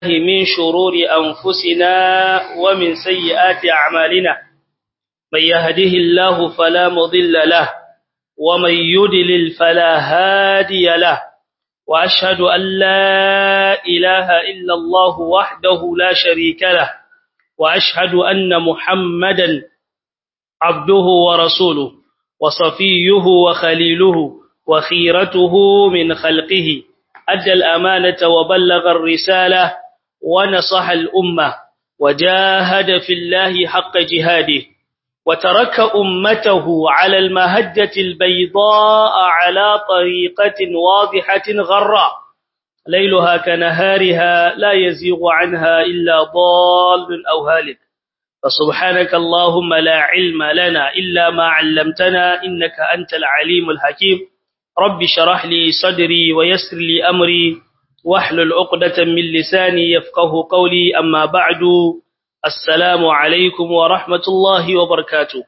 من شرور أنفسنا ومن سيئات أعمالنا من يهده الله فلا مضل له ومن يدلل فلا هادي له وأشهد أن لا إله إلا الله وحده لا شريك له وأشهد أن محمدا عبده ورسوله وصفيه وخليله وخيرته من خلقه أدى الأمانة وبلغ الرسالة ونصح الأمة وجاهد في الله حق جهاده وترك أمته على المهجة البيضاء على طريقة واضحة غراء ليلها كنهارها لا يزيغ عنها إلا ضال أو هالك فسبحانك اللهم لا علم لنا إلا ما علمتنا إنك أنت العليم الحكيم رب شرح لي صدري ويسر لي أمري واحلل عقدة من لساني يفقه قولي أما بعد السلام عليكم ورحمة الله وبركاته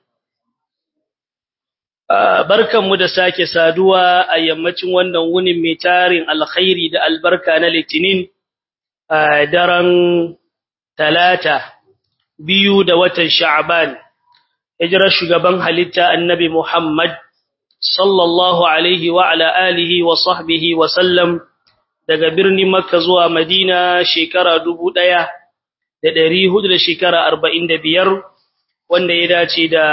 barkanmu da sake saduwa a yammacin wannan wunin mai tarin alkhairi da albarka na litinin a daren talata biyu da watan sha'ban hijirar shugaban halitta annabi muhammad sallallahu alaihi wa ala alihi wa sahbihi wa sallam daga birnin makka zuwa madina shekara dubu ɗaya da ɗari hudu da shekara arba'in da biyar wanda ya dace da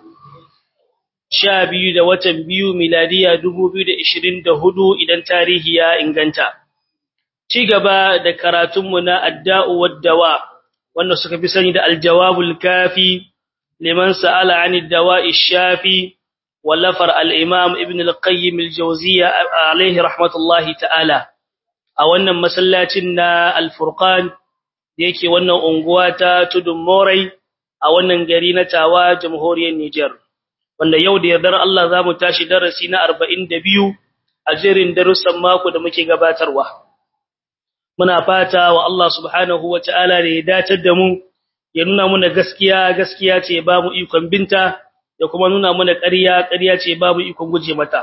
sha biyu da watan biyu miladiya dubu biyu da ishirin da hudu idan tarihi ya inganta ci gaba da karatunmu na adda'u waddawa wanda suka fi sani da aljawabul kafi liman sa'ala anid dawa'i shafi wallafar al-imam ibn al-qayyim al-jawziyya alayhi rahmatullahi ta'ala a wannan masallacin na al-furqan da yake wannan unguwa ta tudun morai a wannan gari na tawa jamhuriyar Niger wanda yau da yardar Allah zamu tashi darasi na 42 a jerin darussan mako da muke gabatarwa muna fata wa Allah subhanahu wataala da ya datar da mu ya nuna muna gaskiya gaskiya ce ba mu ikon binta da kuma nuna muna ƙarya ƙarya ce ba mu ikon guje mata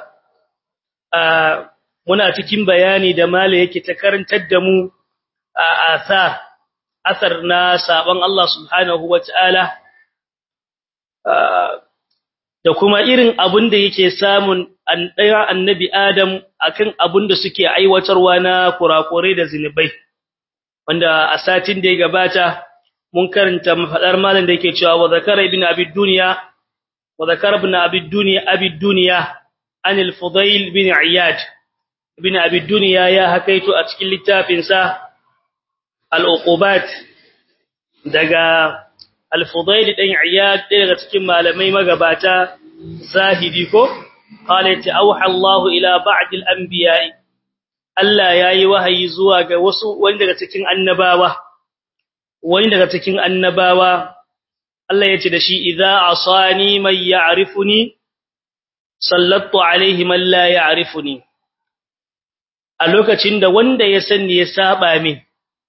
muna cikin bayani da mala yake ta karantar da mu a asa asar na saban Allah subhanahu wataala da kuma irin abin da yake samun ɗaya annabi Adam akan abin da suke aiwatarwa na kurakurai da zinubai wanda a satin da ya gabata mun karanta mafadar malam da yake cewa wa zakara ibn abi dunya wa zakara ibn abi dunya abi dunya an al-fudayl bin iyad ibn abi dunya ya hakaito a cikin littafin sa al-uqubat daga al-fudayl dan iyad daga cikin malamai magabata zahidi ko qala ta auha Allah ila ba'd al-anbiya'i Allah yayi wahayi zuwa ga wasu wani daga cikin annabawa wani daga cikin annabawa Allah yace da shi idza asani man ya'rifuni sallatu alaihi man la ya'rifuni a lokacin da wanda ya sanni ya saba min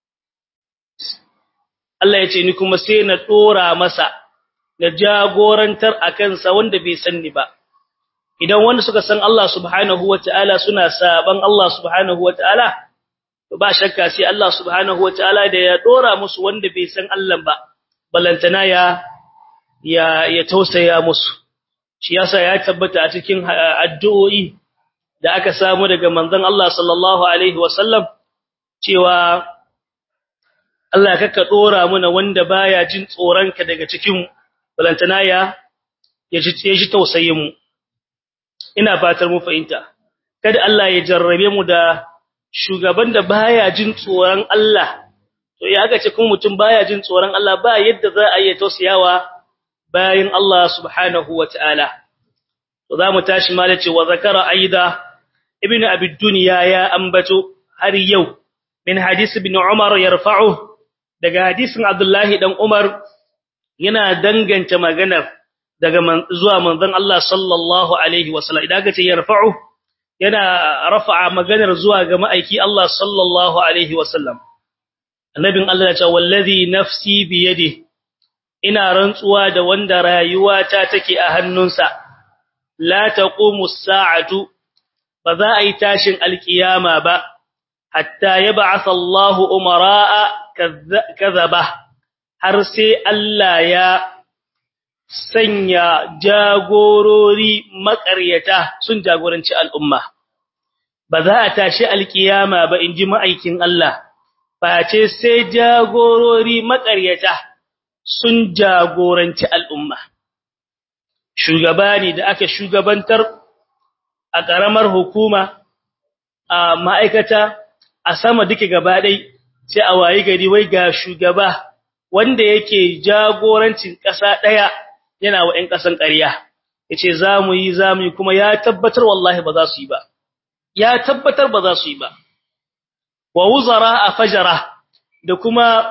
Allah yace ni kuma sai na dora masa na jagorantar akan sa wanda bai sanni ba idan wanda suka san Allah subhanahu wataala suna saban Allah subhanahu wataala ba shakka sai Allah subhanahu wataala da ya dora musu wanda bai san Allah ba balantana ya ya ya tausaya musu shi yasa ya tabbata a cikin addu'o'i da aka samu daga manzon Allah sallallahu alaihi wasallam cewa Allah kaka dora muna wanda baya jin tsoronka daga cikin balantana ya ya ji tausayin mu ina fatar mu fahimta kada Allah ya jarrabe mu da shugaban da baya jin tsoron Allah to ya ga ce kun mutum baya jin tsoron Allah ba yadda za a yi tausayawa bayin Allah subhanahu wataala to zamu tashi malace wa zakara aida ibnu abi dunya ya ambato har yau min hadisi ibn umar yarfa'u daga hadisin abdullahi dan umar yana danganta maganar daga zuwa manzon Allah sallallahu alaihi wasallam idan ka ce yarfa'u yana rafa'a maganar zuwa ga ma'aiki Allah sallallahu alaihi wasallam annabin Allah ya ce wallazi nafsi bi yadi ina rantsuwa da wanda rayuwata take a hannunsa la taqumu as-sa'atu ba za a yi tashin alkiyama ba hatta yab'atha Allahu umara'a kadhaba har sai Allah ya sanya jagorori makaryata sun jagoranci al'umma ba za a tashi alkiyama ba inji ma'aikin Allah face sai jagorori makaryata sun jagoranci al'umma shugaba ne da aka shugabantar a ƙaramar hukuma a ma'aikata a sama duka gaba ɗai sai a wayi gari wai ga shugaba wanda yake jagorancin ƙasa ɗaya yana wa ‘yan ƙasan ƙarya ya ce za mu yi za mu yi kuma ya tabbatar wallahi ba za su yi ba ya tabbatar ba za su yi ba wa wuzara a fajara da kuma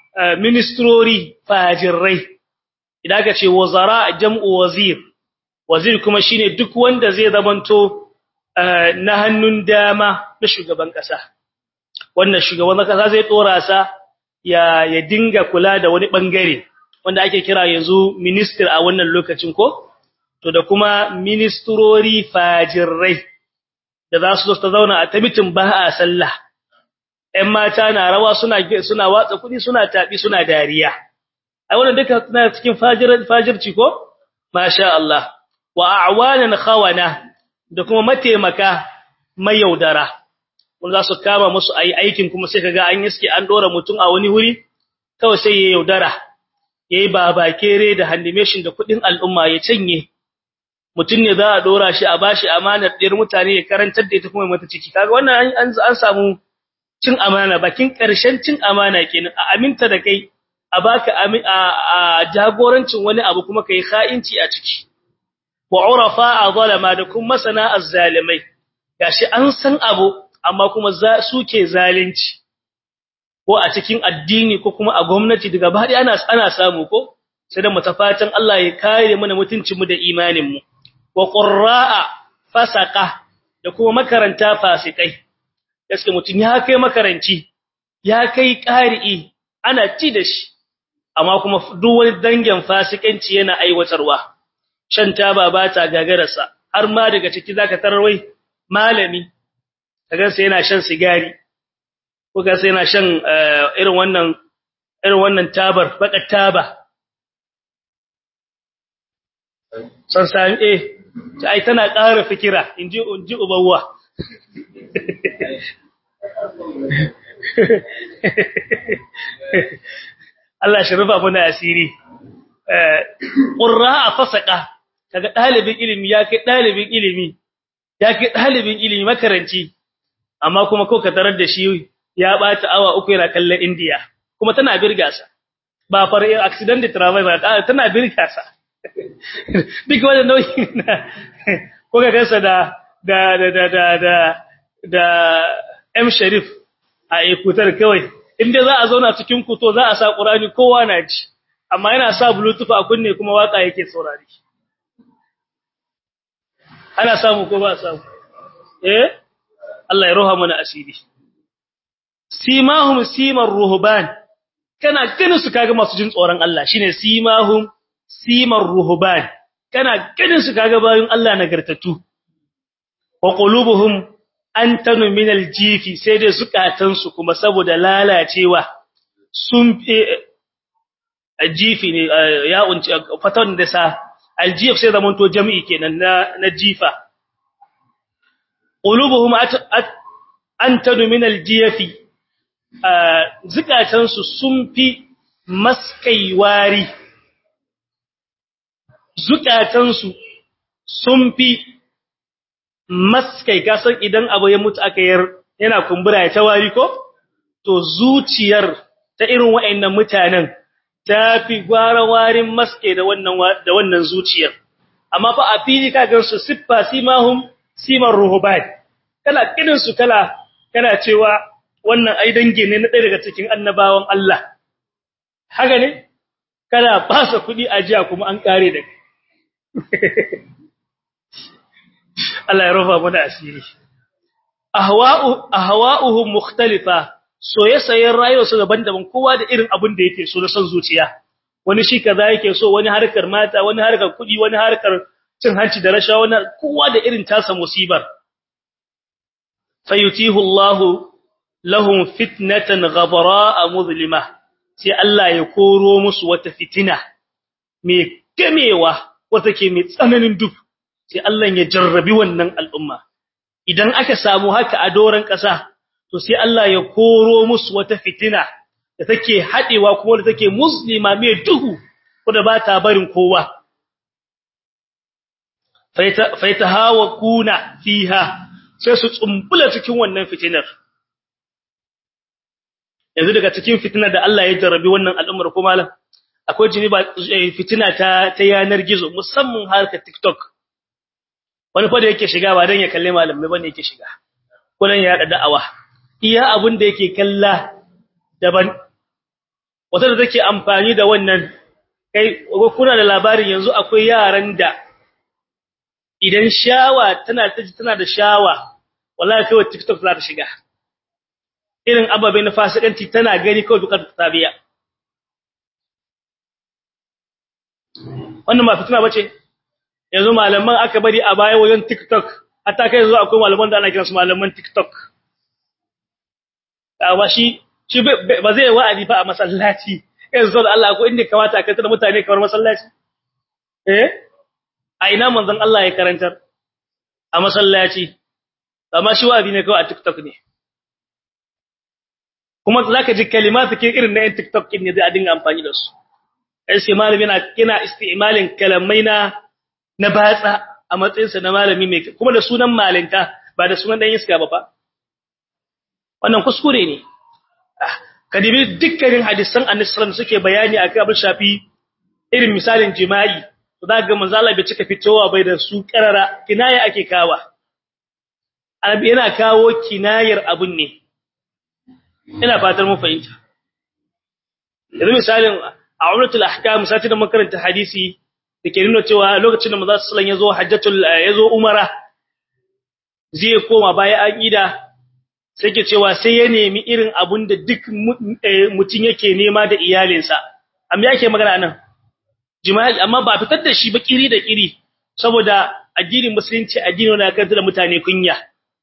ministrori fajirrai idan aka ce wuzara jam'u wazir wazir kuma shine duk wanda zai zamanto na hannun dama na shugaban kasa wannan shugaban kasa zai tsora sa ya ya dinga kula da wani bangare wanda ake kira yanzu minister a wannan lokacin ko to da kuma ministrori fajirrai da za su zo ta zauna a tabitin ba a sallah ‘yan mata na rawa suna suna watsa kuɗi suna taɓi suna dariya. A wannan duka suna cikin fajirci ko? Masha Allah. Wa a'wanan khawana da kuma mataimaka mai yaudara. Wanda za su kama musu ayi aikin kuma sai kaga an yiske an dora mutum a wani wuri kawai sai ya yaudara. Yayi babakere da handimeshin da kuɗin al'umma ya canye. Mutum ne za a dora shi a bashi amanar ɗiyar mutane ya karantar da ita kuma mata ciki. Kaga wannan an samu cin amana bakin ƙarshen cin amana kenan a aminta da kai a baka a jagorancin wani abu kuma kai kha'inci a ciki wa urafa zalama da kuma masana azzalimai gashi an san abu amma kuma suke zalunci ko a cikin addini ko kuma a gwamnati daga bari ana ana samu ko sai da mutafatan Allah ya kare mana mutuncin mu da imanin mu wa qurra'a fasaqa da kuma makaranta fasikai gaske mutum ya kai makaranci ya kai ƙari'i ana ci da shi amma kuma duk wani dangin fasikanci yana aiwatarwa shan taba ba ta gagararsa har ma daga ciki zaka tarwai malami kaga sai yana shan sigari ko ga sai yana shan irin wannan irin wannan tabar baka taba san sami eh ai tana ƙara fikira inji inji ubawa Allah shi rufa muna asiri qurra fasaka kaga dalibin ilimi ya kai dalibin ilimi ya kai dalibin ilimi makaranci amma kuma ko ka tarar da shi ya bata awa uku yana kallon India kuma tana birga sa ba far accident de travail ba tana birga sa duk wannan nauyi ko ka gansa da da da da da da da M Sharif a ikutar kawai inda za a zauna cikin kuto za a sa Qur'ani kowa na ji amma yana sa bluetooth a kunne kuma waka yake saurari ana samu ko ba samu eh Allah ya roha mana asiri simahum simar ruhban kana ganin su kaga masu jin tsoron Allah shine simahum simar ruhban kana ganin su kaga bayin Allah nagartatu wa qulubuhum antanu min aljifi sai dai zukatansu kuma saboda lalacewa sun jifi ne ya unci fatan da sa aljif sai zaman to jami'i kenan na na jifa qulubuhum antanu min aljifi zukatansu sun fi maskaiwari zukatansu sun fi maskai kasan idan abu ya mutu aka yar yana kumbura ya tawari ko to zuciyar ta irin waɗannan mutanen ta fi gwara warin maske da wannan da wannan zuciyar amma fa a fili ka gan su siffa simahum simar ruhuban kala kidin su kala kana cewa wannan ai dange ne na ɗaya daga cikin annabawan Allah haka ne kana fasa kuɗi a jiya kuma an kare da kai Allah ya rufa mana asiri ahwa'u ahwa'uhum mukhtalifa soye-soyen rayuwar su daban-daban kowa da irin abin da yake so na san zuciya wani shi kaza yake so wani harkar mata wani harkar kudi wani harkar cin hanci da rashawa wani kowa da irin tasa musibar fayutihu Allah lahum fitnatan ghabara muzlima sai Allah ya koro musu wata fitina mai gamewa wata ke mai tsananin duk sai Allah ya jarrabi wannan al'umma idan aka samu haka a doran ƙasa to sai Allah ya koro musu wata fitina da take hadewa kuma da take muslima mai duhu wanda ba ta barin kowa faita hawa kuna fiha sai su tsumbula cikin wannan fitinar yanzu daga cikin fitinar da Allah ya jarrabi wannan al'ummar ko malam akwai jini ba fitina ta ta yanar gizo musamman harkar TikTok wani fa da yake shiga ba dan ya kalle malamai bane yake shiga ko dan ya da da'awa iya abun da yake kalla daban wata da take amfani da wannan kai kuna da labarin yanzu akwai yaran da idan shawa tana tana da shawa wallahi kai TikTok za ta shiga irin ababe na fasikanci tana gani kawai dukkan tabiya wannan ma fitina bace yanzu malaman aka bari a baya wajen TikTok hatta kai yanzu akwai malaman da ana kiransu malaman TikTok amma shi shi ba zai wa'adi ba a masallaci yanzu da Allah ko inda kamata a kantar mutane kamar masallaci eh a ina manzon Allah ya karantar a masallaci amma shi wa'adi ne kawai a TikTok ne kuma zaka ji kalimatu ke irin na yan TikTok ne zai a dinga amfani da su ai sai malami yana kina isti'malin kalamai na na batsa a matsayin sa na malami mai kuma da sunan malinta ba da sunan dan iska ba fa wannan kuskure ne kadibi dukkanin hadisan annabi sallallahu suke bayani akan abin shafi irin misalin jima'i to zaka manzo Allah bai cika fitowa bai da su karara kinaya ake kawa annabi yana kawo kinayar abun ne ina fatar mu fahimta yanzu misalin a umratul ahkam sati da makaranta hadisi dake nuna cewa lokacin da manzo sallallahu yazo hajjatul yazo umara zai koma baya an ida sai ke cewa sai ya nemi irin abun da duk mutun yake nema da iyalinsa amma yake magana nan jima'i amma ba fitar da shi ba kiri da kiri saboda addinin musulunci addini ne kan da mutane kunya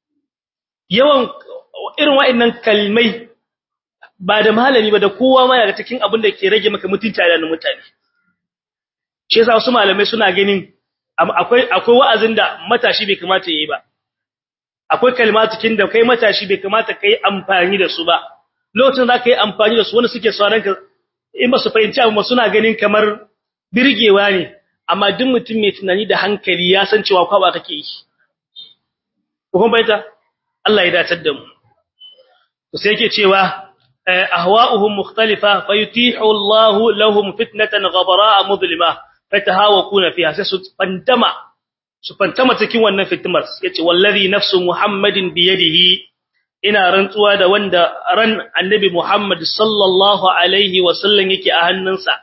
yawan irin wa'annan kalmai ba da malami ba da kowa ma daga cikin abin da ke rage maka mutunci da mutane shi yasa wasu malamai suna ganin akwai akwai wa'azin da matashi bai kamata yayi ba akwai kalmatukin da kai matashi bai kamata kai amfani da su ba lokacin da kai amfani da su wanda suke sauran ka in ba su fahimci abu suna ganin kamar birgewa ne amma duk mutum mai tunani da hankali ya san cewa kwaba kake yi ko kuma baita Allah ya datar da mu to sai yake cewa ahwa'uhum mukhtalifa fayutihu Allah lahum fitnatan ghabara'a mudlima fatahawakuna fiha sai su fantama su fantama cikin wannan fitmar yace wallazi nafsu muhammadin biyadihi ina rantsuwa da wanda ran annabi muhammad sallallahu alaihi wasallam yake a hannunsa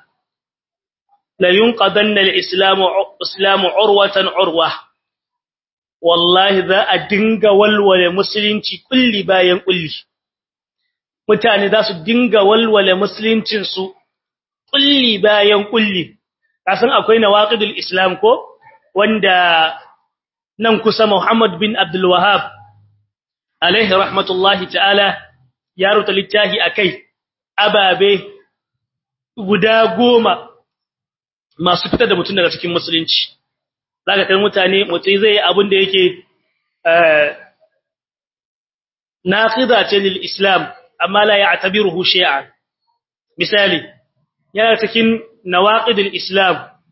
la yunqadanna al-islamu islamu urwatan urwa wallahi za a dinga walwale musulunci kulli bayan kulli mutane za su dinga walwale musuluncin su kulli bayan kulli kasan akwai nawaqidul islam ko wanda nan kusa Muhammad bin Abdul Wahhab alaihi rahmatullahi ta'ala ya rubuta littafi akai ababe guda goma masu fitar da mutum daga cikin musulunci zaka kai mutane mutai zai yi abin da yake naqida ce lil islam amma la ya'tabiruhu shay'an misali yana cikin nawaqidul islam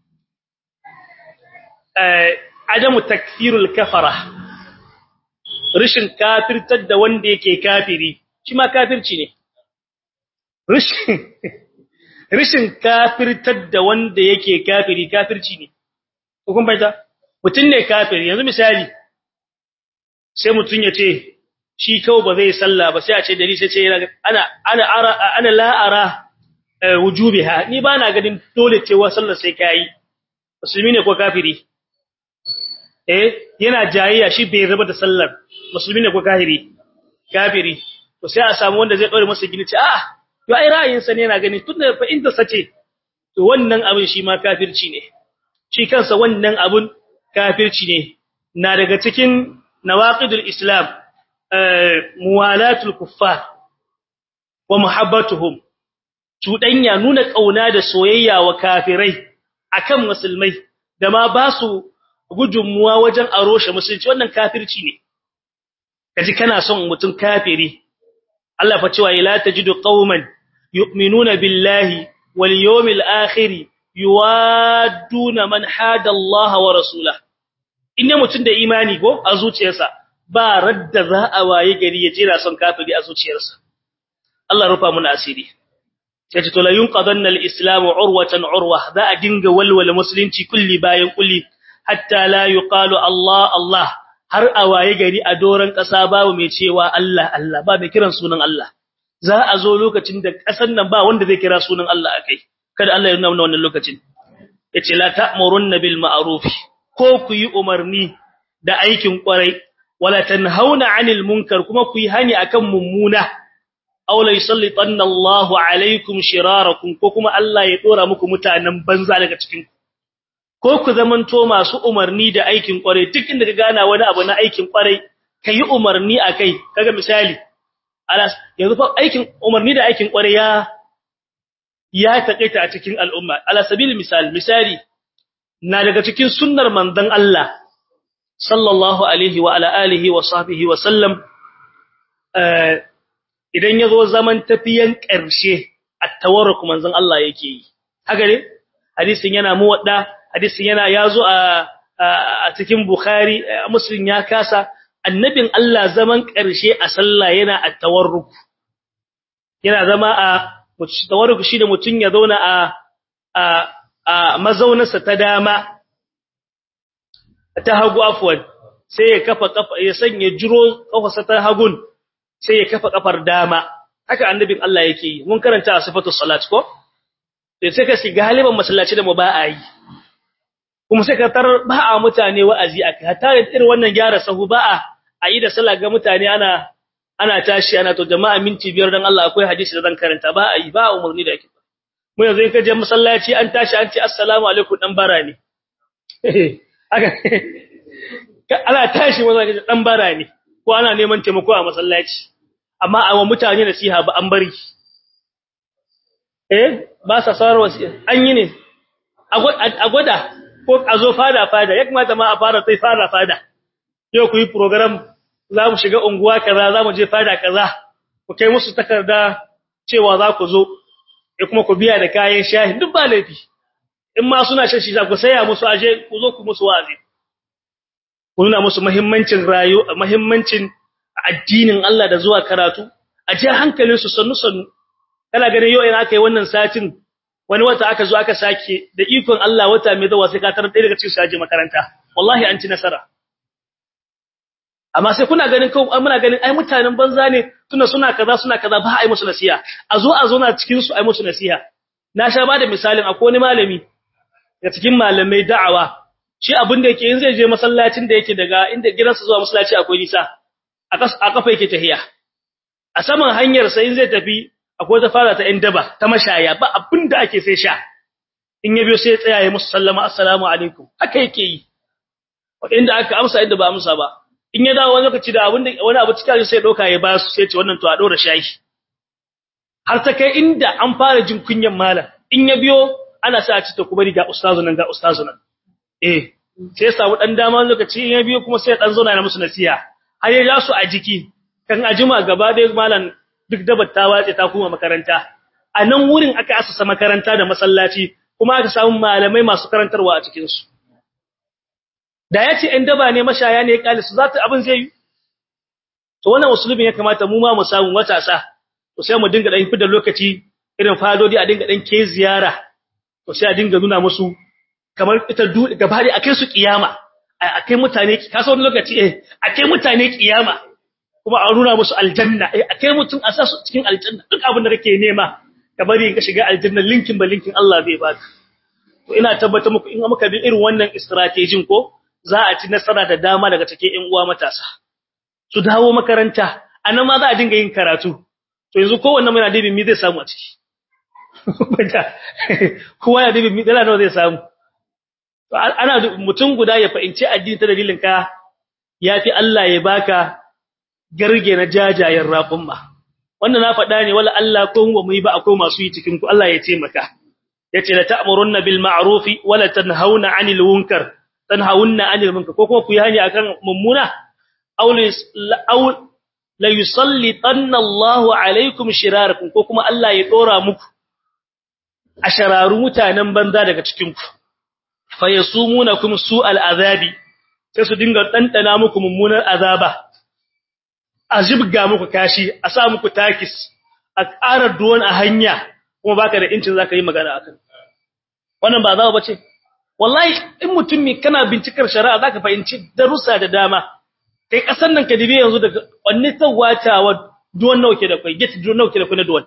adamu takfirul kafara rishin kafirtar da wanda yake kafiri shi ma kafirci ne rishin rishin kafirtar da wanda yake kafiri kafirci ne kun baita mutun ne kafiri yanzu misali sai mutun ya ce shi kawai ba zai sallah ba sai a ce dari sai ce ana ana ara ana la ara wujubiha ni ba na ganin dole cewa sallar sai kai musulmi ne ko kafiri eh yana jayayya shi bai raba da sallar musulmi ne ko kafiri kafiri to sai a samu wanda zai dore masa gini ce a to ai ra'ayin sa ne yana gani tunda fa inda sace to wannan abin shi ma kafirci ne shi kansa wannan abun kafirci ne na daga cikin nawaqidul islam muwalatul kuffar wa muhabbatuhum cuɗanya nuna ƙauna da soyayya wa kafirai akan musulmai da ma ba su gudunmuwa wajen aroshe musulunci wannan kafirci ne kaji kana son mutum kafiri Allah fa cewa la tajidu qauman yu'minuna billahi wal yawmil akhir yuwadduna man hada Allah wa rasulahu inda mutum da imani ko a zuciyarsa ba radda za a waye gari ya jira son kafiri a zuciyarsa Allah rufa mun asiri sai to la yunqadanna al-islam urwatan urwa za a dinga walwala musulunci kulli bayan kulli hatta la yuqalu Allah Allah har a waye gari a doran kasa babu mai cewa Allah Allah ba mai kiran sunan Allah za a zo lokacin da kasan nan ba wanda zai kira sunan Allah akai kada Allah ya nuna wannan lokacin yace la ta'murunna bil ma'ruf ko ku yi umarni da aikin kwarai wala tanhauna 'anil munkar kuma ku yi hani akan mummuna aw la yusallitanna Allahu 'alaykum shirarakum ko kuma Allah ya dora muku mutanen banza daga cikin ku ko ku zamanto masu umarni da aikin kwarai duk inda ka gana wani abu na aikin kwarai kai umarni akai kaga misali alas yanzu fa aikin umarni da aikin kwarai ya ya takaita a cikin al'umma ala sabil misal misali na daga cikin sunnar manzon Allah sallallahu alaihi wa ala alihi wa sahbihi wa sallam idan yazo zaman tafiyan ƙarshe at-tawarruk manzon Allah yake yi haka ne hadisin yana muwadda hadisin yana yazo a a cikin Bukhari Muslim ya kasa annabin Allah zaman ƙarshe a sallah yana at-tawarruk yana zama a tawarruk shi da mutun ya zauna a a a mazaunarsa ta dama ta hagu afwan sai ya kafa kafa ya sanya jiro kafarsa ta hagun sai ya kafa kafar dama haka annabin Allah yake yi mun karanta a sifatu salat ko sai sai ka shiga galiban masallaci da mu ba a yi kuma sai ka tar ba a mutane wa'azi aka hatta irin wannan gyara sahu ba a a yi da sallah ga mutane ana ana tashi ana to jama'a minti biyar dan Allah akwai hadisi da zan karanta ba a yi ba umarni da ake mu yanzu in ka je masallaci an tashi an ce assalamu alaikum dan bara ne aka ana tashi masallaci dan bara ne ko ana neman taimako a masallaci amma a mutane nasiha ba an bari eh ba sa sarar wasiya an yi ne a gwada ko a zo fada fada ya kamata ma a fara sai fada fada yau ku yi program za mu shiga unguwa kaza za mu je fada kaza ku kai musu takarda cewa za ku zo ya kuma ku biya da kayan shahi duk ba laifi in ma suna shan shi za ku saya musu aje ku zo ku musu wazi ku nuna musu muhimmancin rayu muhimmancin addinin Allah da zuwa karatu a ji hankalin su sannu sannu kana ganin yau ina aka yi wannan satin wani wata aka zo aka sake da ikon Allah wata mai zuwa sai ka tarar ɗaya daga cikin su aje makaranta wallahi an ci nasara amma sai kuna ganin kawai muna ganin ai mutanen banza ne tuna suna kaza suna kaza ba ai musu nasiha a zo a zo na cikin su ai musu nasiha na sha ba da misalin akwai wani malami daga cikin malamai da'awa shi abin da yake in zai je masallacin da yake daga inda gidansa zuwa masallaci akwai nisa a kafa yake tahiya a saman hanyar sai in zai tafi akwai ta fara ta ɗan daba ta mashaya ba abin da ake sai sha in ya biyo sai ya tsaya ya musu sallama assalamu alaikum haka yake yi inda aka amsa inda ba amsa ba in ya dawo wani lokaci da abin da wani abu cikin sai doka ya ba su sai ce wannan to a dora shayi har ta kai inda an fara jin kunyan malam in ya biyo ana sa a ci ta kuma ga ustazu nan ga ustazu nan eh sai ya samu dan dama lokaci in ya biyo kuma sai dan zauna na musu nasiha har ya ja su a jiki kan ajima gaba da malam duk dabar ta wace ta kuma makaranta a nan wurin aka asasa makaranta da masallaci kuma aka samu malamai masu karantarwa a cikin su da ya ce ‘yan daba ne mashaya ne ya ƙali su za ta abin zai yi to wannan musulmin ya kamata mu ma mu samu matasa to sai mu dinga ɗan fi da lokaci irin fadodi a dinga ɗan ke ziyara to sai a dinga nuna musu kamar ita gaba da a kai su kiyama a kai mutane ka sa wani lokaci eh a kai mutane kiyama kuma a nuna musu aljanna eh a kai mutum a sa su cikin aljanna duk abin da kake nema ka bari ka shiga aljanna linkin ba linkin Allah zai baka to ina tabbata muku in muka bi irin wannan strategy ko za a ci nasara da dama daga cikin ƴan uwa matasa su dawo makaranta anan ma za a dinga yin karatu to yanzu kowanne mai nadibin mi zai samu a ciki kowa ya dibin mi dala nawa zai samu to ana mutum guda ya fahimci addini ta dalilin ka yafi Allah ya baka garge na jajayen raƙumma wannan na faɗa ne wala Allah ko mu yi ba akwai masu yi cikin ku Allah ya taimaka yace la ta'murunna bil ma'rufi wala tanhauna 'anil munkar tanhauna 'anil munkar ko kuma ku yi hani akan mummuna aw aw la yusallitanna Allahu 'alaykum shirarakum ko kuma Allah ya dora muku a shararu mutanen banza daga cikin ku fa yasumunakum su'al azabi sai su dinga dandana muku mummunar azaba a jibga muku kashi a sa muku takis a ƙara duwan a hanya kuma baka da incin zaka yi magana akan wannan ba zawo bace wallahi in mutum ne kana bincikar shari'a zaka fahimci darussa da dama kai kasan nan ka dibe yanzu daga wanne tawatawa duwan nawa ke da kai get duwan nawa ke da kai na duwan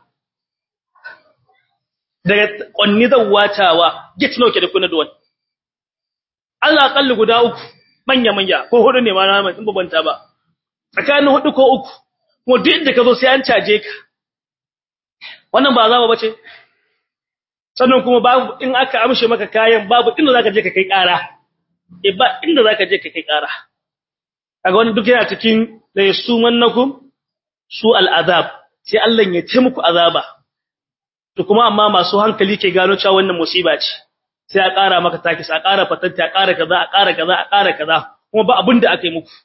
daga wanne zawatawa get nawa ke da kai na duwan Allah kalli guda uku manya manya ko hudu ne ma na in babanta ba tsakanin hudu ko uku kuma duk inda ka zo sai an caje ka wannan ba zaba bace sannan kuma babu in aka amshe maka kayan babu inda zaka je ka kai ƙara eh ba inda zaka je ka kai ƙara kaga wannan duk yana cikin la yasumannakum su al'azab sai Allah ya ce muku azaba to kuma amma masu hankali ke gano cewa wannan musiba ce sai a ƙara maka takis a ƙara fatanta a ƙara kaza a ƙara kaza a ƙara kaza kuma ba abin da aka yi muku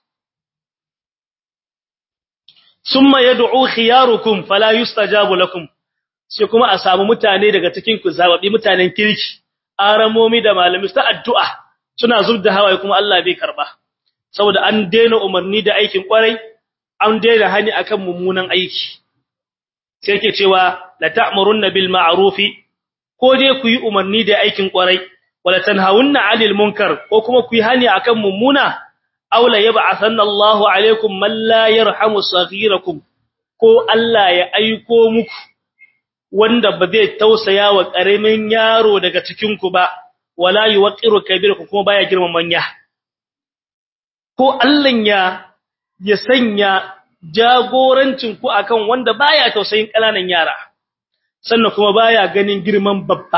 summa yad'u khiyarukum fala yustajabu lakum sai kuma a samu mutane daga cikin ku zababi mutanen kirki aramomi da malami ta addu'a suna zubda hawaye kuma Allah bai karba saboda an daina umarni da aikin kwarai an daina hani akan mummunan aiki sai yake cewa la ta'murunna bil ma'rufi ko dai ku yi umarni da aikin kwarai wala tanhawunna 'anil munkar ko kuma ku yi hani akan mummuna aw la yab'athanna Allahu 'alaykum man la yarhamu saghirakum ko Allah ya aiko muku wanda ba zai tausaya wa karamin yaro daga cikin ku ba wala yuqiru kabirakum kuma baya girman manya ko Allah ya ya sanya jagorancin ku akan wanda baya tausayin kananan yara sannan kuma baya ganin girman babba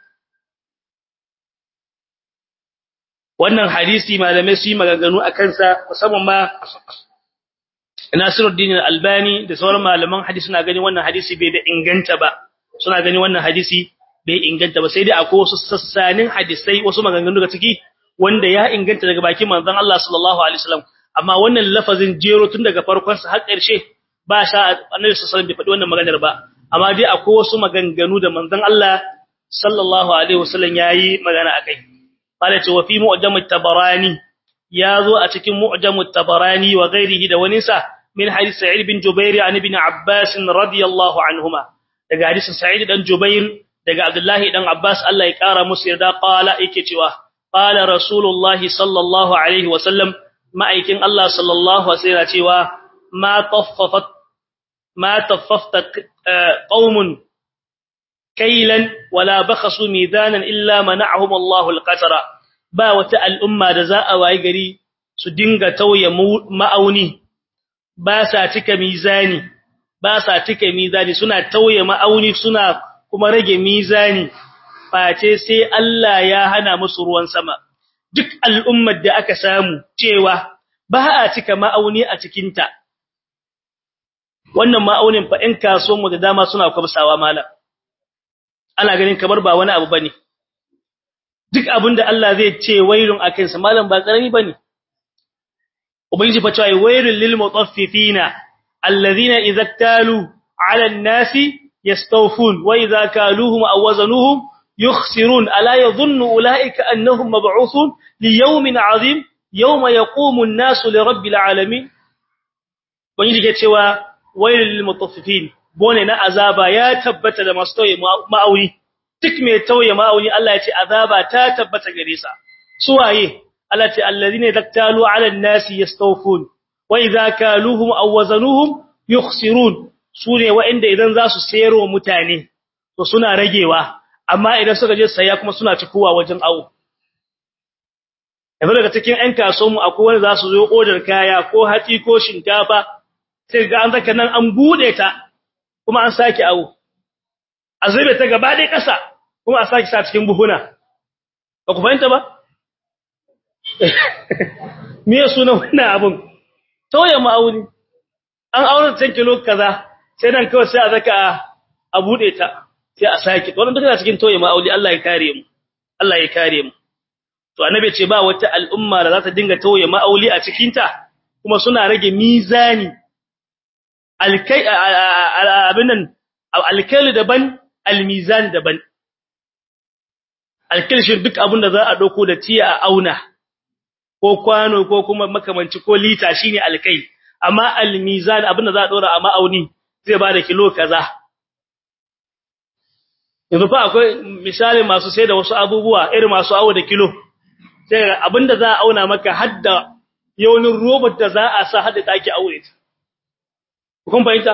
wannan hadisi malamai su yi maganganu a kansa musamman ma Nasiruddin Al-Albani da sauran malaman hadisi suna ganin wannan hadisi bai da inganta ba suna ganin wannan hadisi bai inganta ba sai dai akwai wasu sassanin hadisai wasu maganganu daga ciki wanda ya inganta daga bakin manzon Allah sallallahu alaihi wasallam amma wannan lafazin jero tun daga farkon sa har ƙarshe ba sha Annabi sallallahu alaihi wasallam bai faɗi wannan maganar ba amma dai akwai wasu maganganu da manzon Allah sallallahu alaihi wasallam yayi magana akai qala ce wa fi mu'jam at-tabarani yazo a cikin mu'jam at-tabarani wa ghairihi da wani sa min hadith sa'id bin jubair an ibn abbas radiyallahu anhuma daga hadisin sa'id dan jubair daga abdullahi dan abbas Allah ya kara musu yarda qala yake cewa qala rasulullahi sallallahu alaihi wasallam ma'aikin Allah sallallahu alaihi wasallam cewa ma taffafat ma taffafta qaumun kailan wala bakhasu mizanan illa mana'ahum Allahu al-qatara ba wata al'umma da za a wayi gari su dinga tauye ma'auni ba sa cika mizani ba sa cika mizani suna tauye ma'auni suna kuma rage mizani face sai Allah ya hana musu ruwan sama duk al'ummar da aka samu cewa ba a cika ma'auni a cikinta wannan ma'aunin fa in kasuwan mu da dama suna kwamsawa malam ana ganin kamar ba wani abu bane duk abinda Allah zai ce wailun akan sa malam ba karami bane ubangiji fa cewa wailul lil mutaffifina alladhina idza talu ala an-nasi yastawfun wa idza kaluhum aw wazanuhum yukhsirun ala yadhunnu ulaika annahum mab'uthun li yawmin 'azim yawma yaqumu an-nasu li rabbil alamin ubangiji ke cewa wailul lil mutaffifin bone na azaba ya tabbata da masu tauye ma'auni duk mai tauye ma'auni Allah ya ce azaba ta tabbata gare sa suwaye Allah ce allazina taktalu 'ala an-nasi yastawfun wa idza kaluhum aw wazanuhum yukhsirun sune wa'inda idan za su sayarwa mutane to suna ragewa amma idan suka je saya kuma suna cikowa wajen awo yanzu daga cikin ƴan kasuwanmu akwai wanda za su zo odar kaya ko hatsi ko shinkafa sai ga an zaka nan an bude ta kuma an sake awo a zube ta gaba ɗaya ƙasa kuma a sake sa cikin buhuna ba ku fahimta ba me ya suna wannan abun tauye ma'auni an aure 10 kilo kaza sai nan kawai sai a zaka a bude ta sai a saki wannan duka cikin toye ma'auli Allah ya kare mu Allah ya kare mu to annabi ce ba wata al'umma da za ta dinga toye ma'auli a cikin ta kuma suna rage mizani alkai abin nan alkailu daban almizan daban alkil shi duk abin da za a dauko da tiya a auna ko kwano ko kuma makamanci ko lita shine alkai amma almizan abin da za a dora a ma'auni zai ba da kilo kaza yanzu fa akwai misali masu sai da wasu abubuwa irin masu awo da kilo sai abin da za a auna maka hadda yaunin robot da za a sa hadda take aure ta kun fahimta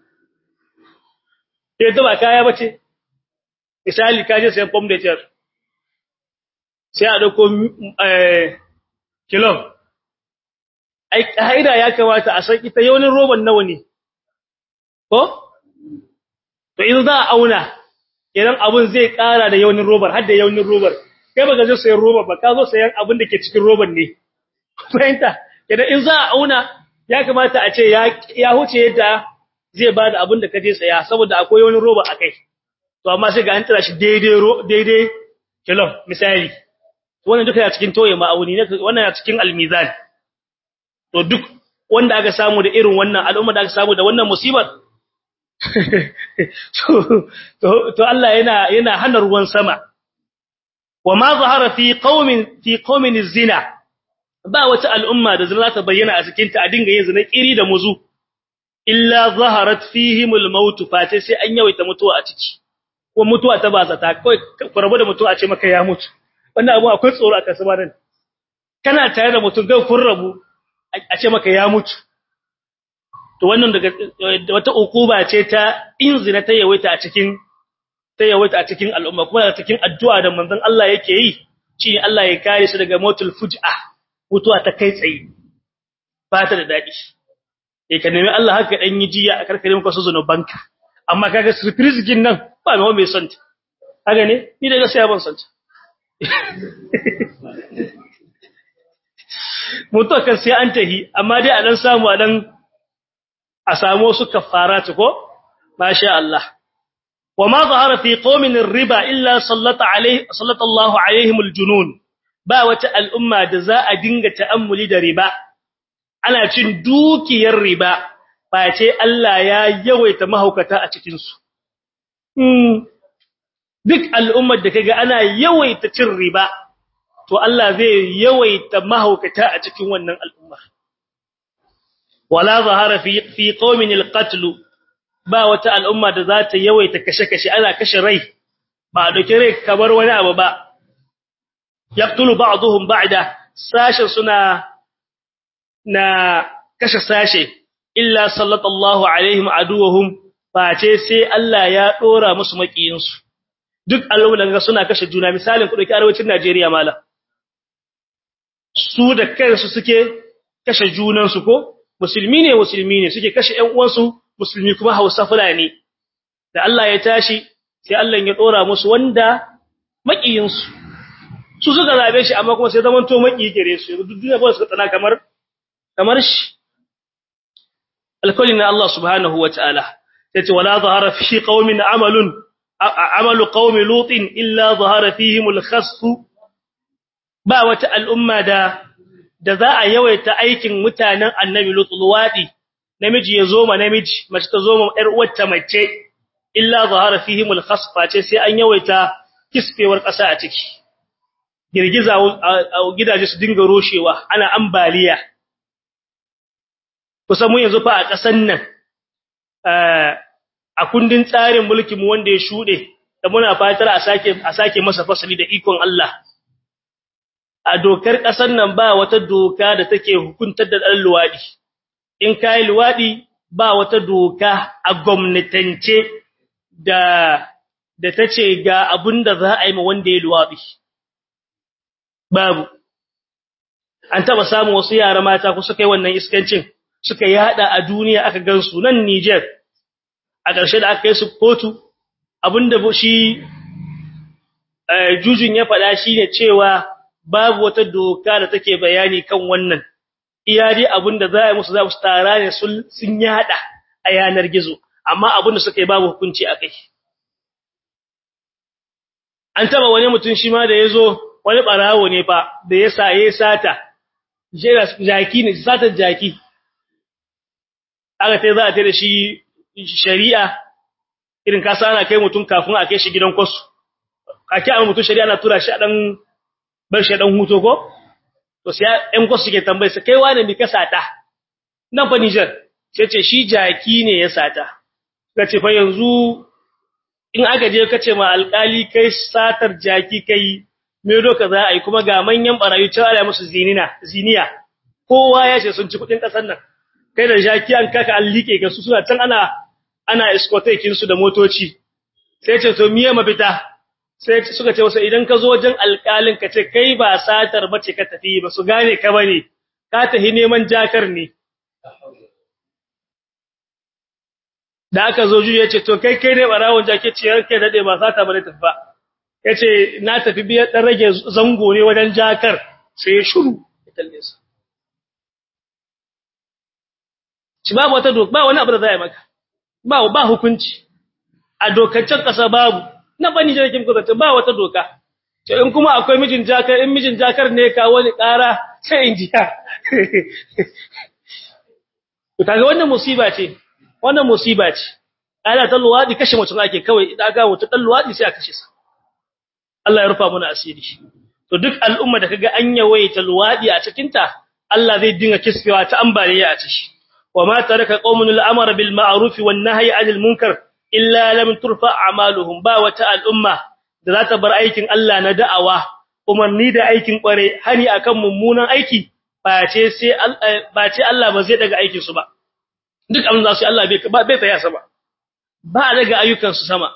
sai ta ba kaya bace misali ka je sayan pom de terre sai a dauko eh kilo ai kaida ya kamata a san ita yaunin roban nawa ne ko to in za a auna idan abun zai kara da yaunin robar har da yaunin robar kai baka zo sayan robar ba ka zo sayan abin da ke cikin robar ne fahimta idan in za a auna ya kamata a ce ya ya huce yadda zai bada abin da kaje saya saboda akwai wani roba akai to amma sai ga an tara shi daidai daidai kilo misali wannan duka ya cikin toye ma'auni ne wannan ya cikin almizan to duk wanda aka samu da irin wannan al'umma da aka samu da wannan musibar to to Allah yana yana hana ruwan sama wa ma zahara fi qaumin fi qaumin zina ba wata al'umma da zina ta bayyana a cikin ta a dinga yin zina kiri da muzu illa zaharat fihimul maut fa sai an yawaita mutuwa a ciki ko mutuwa ta ba zata kai ku rabu da mutuwa a ce maka ya mutu wannan abu akwai tsoro a kasama nan kana tare da mutum gai kun rabu a ce maka ya mutu to wannan daga wata ukuba ce ta inzina ta yawaita a cikin ta yawaita a cikin al'umma kuma daga cikin addu'a da manzon Allah yake yi shi Allah ya kare su daga mautul fuj'a mutuwa ta kai tsaye ba ta da dadi eh ka nemi Allah haka dan yi jiya a karkare maka su zanubanka amma kaga surprise gin nan ba mai mai son ta haka ne ni daga sai ban son ta mutuwa kan sai an tahi amma dai a dan samu a dan a samu su kafaratu ko masha Allah wama zahara fi qaumin riba illa sallata alaihi sallata Allah alaihim aljunun ba wata al'umma da za a dinga ta'ammuli da riba ana cin dukiyar riba ba ce Allah ya yawaita mahaukata a cikin su duk al'ummar da kaga ana yawaita cin riba to Allah zai yawaita mahaukata a cikin wannan al'umma wala zahara fi fi qaumin alqatl ba wata al'umma da za ta yawaita kashe-kashe ana kashe rai ba dauke rai kamar wani abu ba yaqtulu ba'dhum ba'da sashin suna na kashe sashe illa sallallahu alaihim aduwahum face sai Allah ya dora musu makiyinsu duk al'umma da suna kashe juna misalin ku dauki arewacin Najeriya mala su da kansu suke kashe junansu ko musulmi ne musulmi ne suke kashe ƴan uwansu musulmi kuma Hausa Fulani da Allah ya tashi sai Allah ya dora musu wanda makiyin su su suka zabe shi amma kuma sai zaman to maki gare su duk duniya ba su tsana kamar kamar shi alkulli na Allah subhanahu wataala yace wala zahara fi qaumin amalun amalu qaumi lutin illa zahara fihim al-khasf ba wata al'umma da da za a yawaita aikin mutanen annabi lutluwadi namiji ya zo ma namiji mace ta zo ma ƴar uwarta mace illa zahara fihim al-khasfa ce sai an yawaita kisfewar ƙasa a ciki girgiza a gidaje su dinga roshewa ana ambaliya kusan mun yanzu fa a ƙasan nan a kundin tsarin mulkin mu wanda ya shude da muna fatar a sake a sake masa fasali da ikon Allah a dokar ƙasar nan ba wata doka da take hukuntar da ɗan luwaɗi in kai luwaɗi ba wata doka a gwamnatance da da tace ga abin da za a yi ma wanda ya luwaɗi babu an taba samu wasu yara mata ku suka yi wannan iskancin suka yada a duniya aka gansu nan Niger a ƙarshe da aka yi su kotu abinda shi jujun ya faɗa shine cewa babu wata doka da take bayani kan wannan iya dai abinda za a yi musu za su tara ne sun yada a yanar gizo amma abin da suka yi babu hukunci akai an taba wani mutum shi ma da yazo wani barawo ne fa da ya saye sata jaki ne satar jaki aka tai za a tai da shi shari'a irin ka sana kai mutum kafin a kai shi gidan kwasu kake a mutum shari'a na tura shi a dan bar shi dan huto ko to sai ɗan kwasu suke tambaye sa kai wane mi ka sata nan fa Niger sai ce shi jaki ne ya sata kace fa yanzu in aka je kace ma alƙali kai satar jaki kai me doka za a yi kuma ga manyan barayi ta ala musu zinina ziniya kowa ya ce sun ci kudin kasar nan kai da jaki an kaka an like ga su suna can ana ana escortaking su da motoci sai ce to miye mafita sai suka ce wasa idan ka zo wajen alƙalin ka ce kai ba satar bace ka tafi ba su gane ka bane ka tafi neman jakar ne da aka zo juya ce to kai kai ne barawon jake ce yanke dade ba sata bane tafi ba yace na tafi biya dan rage zango ne wajen jakar sai ya shiru ya kalle su shi babu wata doka ba wani abu da zai maka ba ba hukunci a dokaccen kasa babu na bani jirgin kuzata ba wata doka to in kuma akwai mijin jakar in mijin jakar ne ka wani ƙara sai in jiya to kaga wannan musiba ce wannan musiba ce ana ta luwadi kashe mutum ake kawai idan aka wuta dan luwadi sai a kashe sa Allah ya rufa mana asiri to duk al'umma da kaga an yawaita luwadi a cikin ta Allah zai dinga kiskewa ta ambaliya a ciki wa ma taraka qaumun al'amara bil ma'ruf wan nahyi 'anil munkar illa lam turfa a'maluhum ba wata al'umma da za ta bar aikin Allah na da'awa umarni da aikin kware hani akan mummunan aiki face sai face Allah ba zai daga aikin su ba duk abin da su Allah bai bai tsaya sama ba daga ayyukan su sama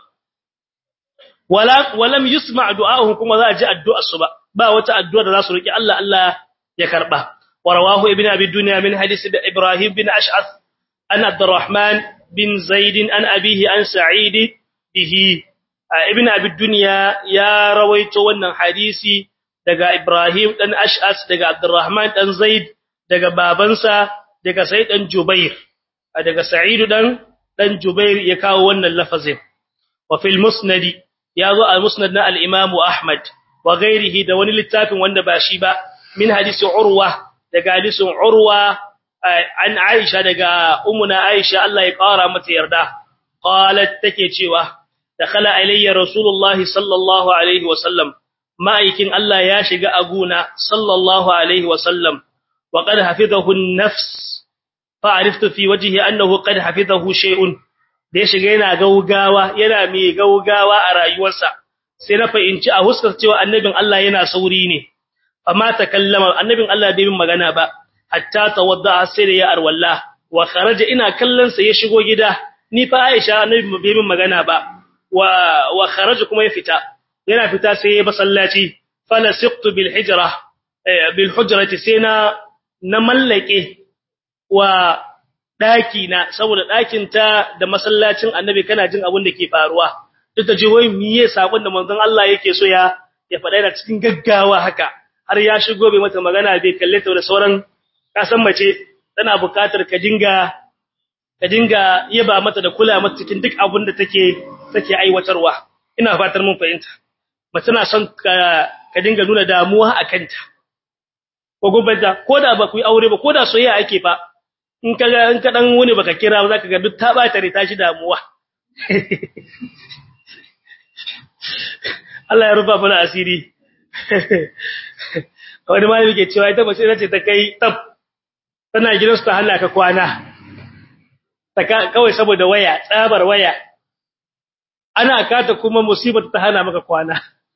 wala walam yusma du'a'uhum kuma za a ji addu'ar su ba ba wata addu'a da za su roki Allah Allah ya karba ورواه ابن أبي الدنيا من حديث إبراهيم بن أشعث أن عبد الرحمن بن زيد أن أبيه أن سعيد به ابن أبي الدنيا يا رويت ون حديثي دقى إبراهيم أن أشعث دقى عبد الرحمن أن زيد دقى بابنسا دقى سيد أن جبير دقى سعيد أن أن جبير يكاو ون اللفظين وفي المسند يضع المسند الإمام أحمد وغيره دون للتاف ون باشيبا من حديث عروة daga hadisin Urwa an Aisha daga ummuna Aisha Allah ya kara mata yarda qalat take cewa dakhala alayya rasulullah sallallahu alaihi wasallam ma'aikin Allah ya shiga aguna sallallahu alaihi wasallam wa qad hafizahu an-nafs fa'ariftu fi wajhihi annahu qad hafizahu shay'un da ya shiga yana gaugawa yana mai gaugawa a rayuwarsa sai na fahimci a huskar cewa annabin Allah yana sauri ne amma takallama annabin Allah bai min magana ba hatta tawadda sai da ya arwalla wa kharaja ina kallon sa ya shigo gida ni fa Aisha annabi bai min magana ba wa wa kharaja kuma ya fita yana fita sai ya basallaci falasiqtu bil hijra bil hujrati sai na na mallake wa daki na saboda dakin ta da masallacin annabi kana jin abin da ke faruwa duk da jihoyi miye sakon da manzon Allah yake so ya ya faɗa yana cikin gaggawa haka har ya shigo bai mata magana bai kalle ta da sauran kasan mace tana buƙatar ka dinga ka dinga yaba mata da kula mata cikin duk abin da take take aiwatarwa ina fatar mun fahimta mace na son ka ka dinga nuna damuwa akan ta ko gobanta ko da ba ku yi aure ba ko da soyayya ake fa in ka in ka dan wani baka kira ba zaka ga duk ta bata ta shi damuwa Allah ya rufa mana asiri wani malami ke cewa ita mace ce ta kai tab tana gidansu ta hana ka kwana kawai saboda waya tsabar waya ana kata kuma musibar ta hana maka kwana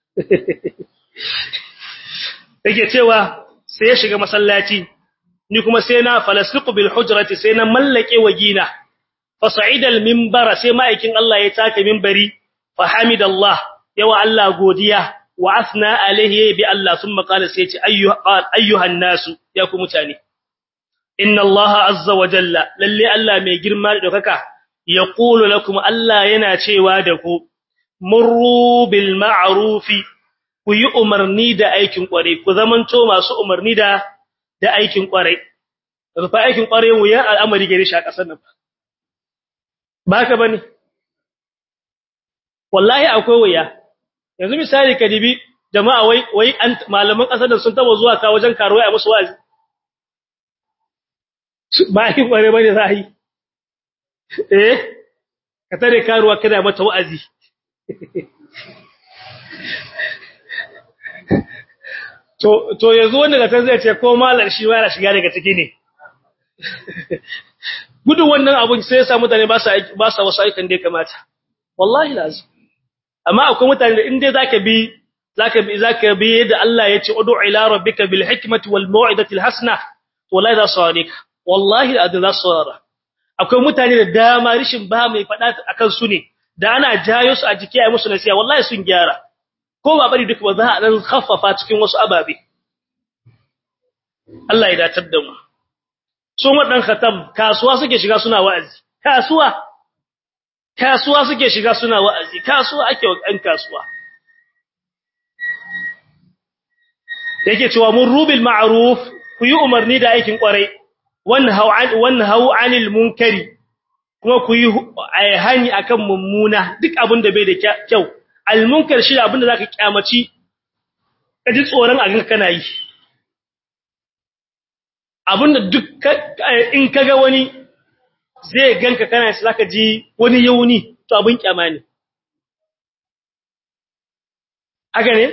yake cewa sai ya shiga masallaci ni kuma sai na falasiqu bil hujrati sai na mallake wagina fa sa'ida al minbara sai ma'aikin Allah ya taka minbari fa hamidallah yawa Allah godiya wa asna alaihi bi Allah thumma qala sai ce ayyuhan nasu ya ku mutane inna Allah azza wa jalla lalle Allah mai girma da dokaka yaqulu lakum Allah yana cewa da ku murru bil ma'rufi ku yi umarni da aikin kware ku zamanto masu umarni da da aikin kware fa aikin kware wuya al'amari gare shi a kasar nan ba ka bane wallahi akwai waya yanzu misali ka dibi jama'a wai wai an malaman kasar da sun taba zuwa ka wajen karuwa a musu wazi ba yi bare bane zai eh ka tare karuwa kana mata wa'azi to to yanzu wanda ga zai ce ko malar shi ba ya shiga daga ciki ne gudun wannan abun sai ya sa mutane ba sa ba sa wasu aikan da ya kamata wallahi lazim amma akwai mutane da in dai zaka bi zaka bi zaka bi yadda Allah ya ce ud'u ila rabbika bil hikmati wal mau'izati al hasana wallahi za su ka wallahi da za su akwai mutane da dama rishin ba mai fada akan su ne da ana jayo su a jiki ai musu nasiya wallahi sun gyara ko ba bari duk ba za a dan khaffafa cikin wasu ababe Allah ya datar da mu su madan khatam kasuwa suke shiga suna wa'azi kasuwa kasuwa suke shiga suna wa'azi kasuwa ake wa ɗan kasuwa yake cewa mun rubil ma'ruf ku yi umarni da aikin kwarai wanhau an wanhau anil munkari kuma ku yi hani akan mummuna duk abin da bai da kyau al munkar shi abin da zaka kyamaci kaji tsoron a ganka kana yi abinda duk in kaga wani zai ganka kana shi zaka ji wani yauni to abin kyama ne haka ne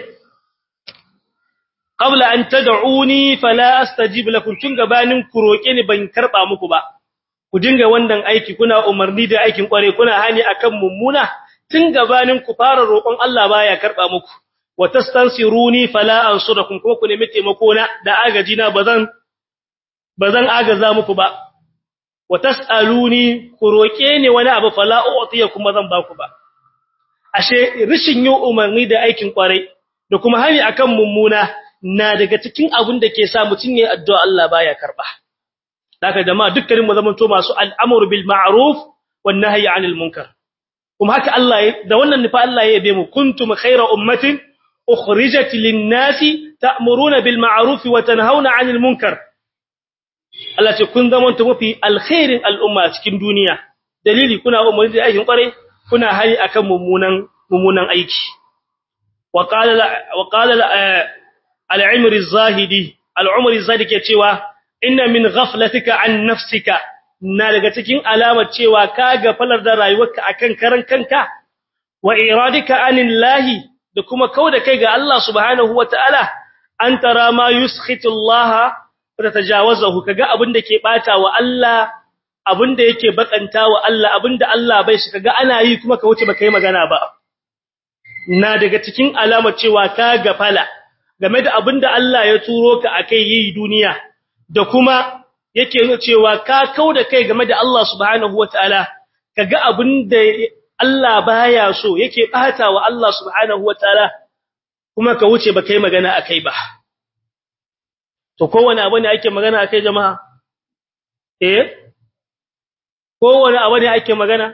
qabla an tad'uni fala astajib lakum tun gabanin ku roke ni ban karba muku ba ku dinga wannan aiki kuna umarni da aikin kware kuna hani akan mummuna tun gabanin ku fara roƙon Allah baya karba muku wa tastansiruni fala ansurakum kuma ku nemi taimako na da agaji na bazan bazan agaza muku ba wa tasaluni ku roke ni wani abu fala u'tiyakum bazan ba ku ba ashe rishin yin umarni da aikin kware da kuma hani akan mummuna na daga cikin abin da ke sa mutun yayin addu'a Allah baya karba daga jama'a dukkanin mu zamanto masu al'amru bil ma'ruf wan nahyi 'anil munkar kuma haka Allah da wannan nufa Allah ya yabe mu kuntum khayra ummatin ukhrijat lin-nasi ta'muruna bil ma'ruf wa tanhauna 'anil munkar Allah ce kun zamanto mafi alkhairin al'umma cikin duniya dalili kuna umarni da aikin kware kuna hari akan mummunan mummunan aiki wa qala wa qala al-umri az-zahidi al-umri az-zahidi ke cewa inna min ghaflatika an nafsika na daga cikin alamar cewa ka gafalar da rayuwarka akan karan kanka wa iradika anillahi da kuma kauda kai ga Allah subhanahu wataala an tara ma yuskhitu Allah fa tajawazahu kaga abinda ke bata wa Allah abinda yake bakanta wa Allah abinda Allah bai shi kaga ana yi kuma ka wuce baka yi magana ba na daga cikin alamar cewa ka gafala game da abinda Allah ya turo ka akai yi duniya da kuma yake nuna cewa ka kauda kai game da Allah subhanahu wataala kaga abinda Allah baya so yake bata wa Allah subhanahu wataala kuma ka wuce baka yi magana akai ba to kowane abu ne ake magana akai jama'a eh kowane abu ne ake magana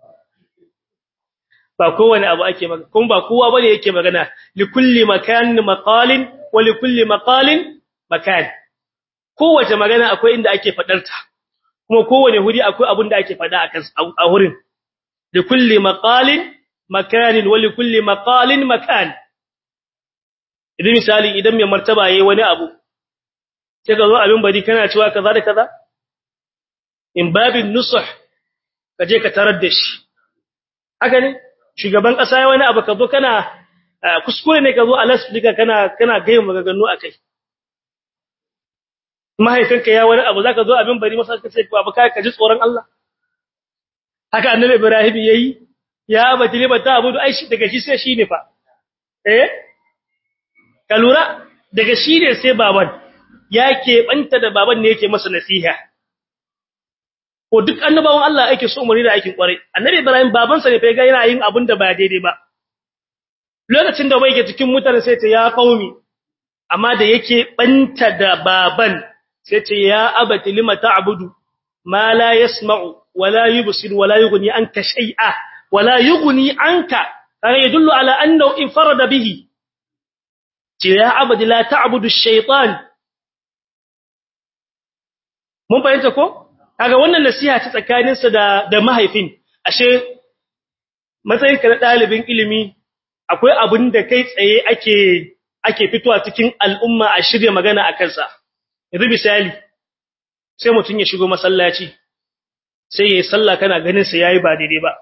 ba kowane abu ake magana kuma ba kowa bane yake magana likulli makanin maqalin wa likulli maqalin makan kowace magana akwai inda ake fadarta kuma kowane huri akwai abin da ake fada akan a hurin likulli maqalin makanin wa likulli maqalin makan idan misali idan mai martaba yayi wani abu sai ka zo abin bari kana cewa kaza da kaza in babin nusuh kaje ka tarar da shi haka ne shugaban kasa yayi wani abu ka zo kana kuskure ne ka zo a lasfika kana kana gayin maganganu akai mahaifinka ya wani abu zaka zo abin bari masa ka ce babu kai ka ji tsoron Allah haka annabi Ibrahim yayi ya abati ne bata abu ai shi daga shi sai shi ne fa eh ka lura daga shi ne sai baban yake banta da baban ne yake masa nasiha ko duk annabawan Allah yake so umari da aikin kwarai annabi Ibrahim babansa ne fa ga yana yin abin da ba daidai ba lokacin da bai ke cikin mutane sai ta ya qaumi amma da yake banta da baban sai ce ya abati lima ta'budu ma la yasma'u wala yubsir wala yughni anka shay'a wala yughni anka kaga yadullu ala annahu infarada bihi ce ya abadi la ta'budu ash-shaytan mun fahimta ko kaga wannan nasiha ta tsakaninsa da da mahaifin ashe matsayinka na ɗalibin ilimi akwai abin da kai tsaye ake ake fitowa cikin al'umma a shirya magana a kansa yanzu misali sai mutum ya shigo masallaci sai yayi sallah kana ganin sa yayi ba daidai ba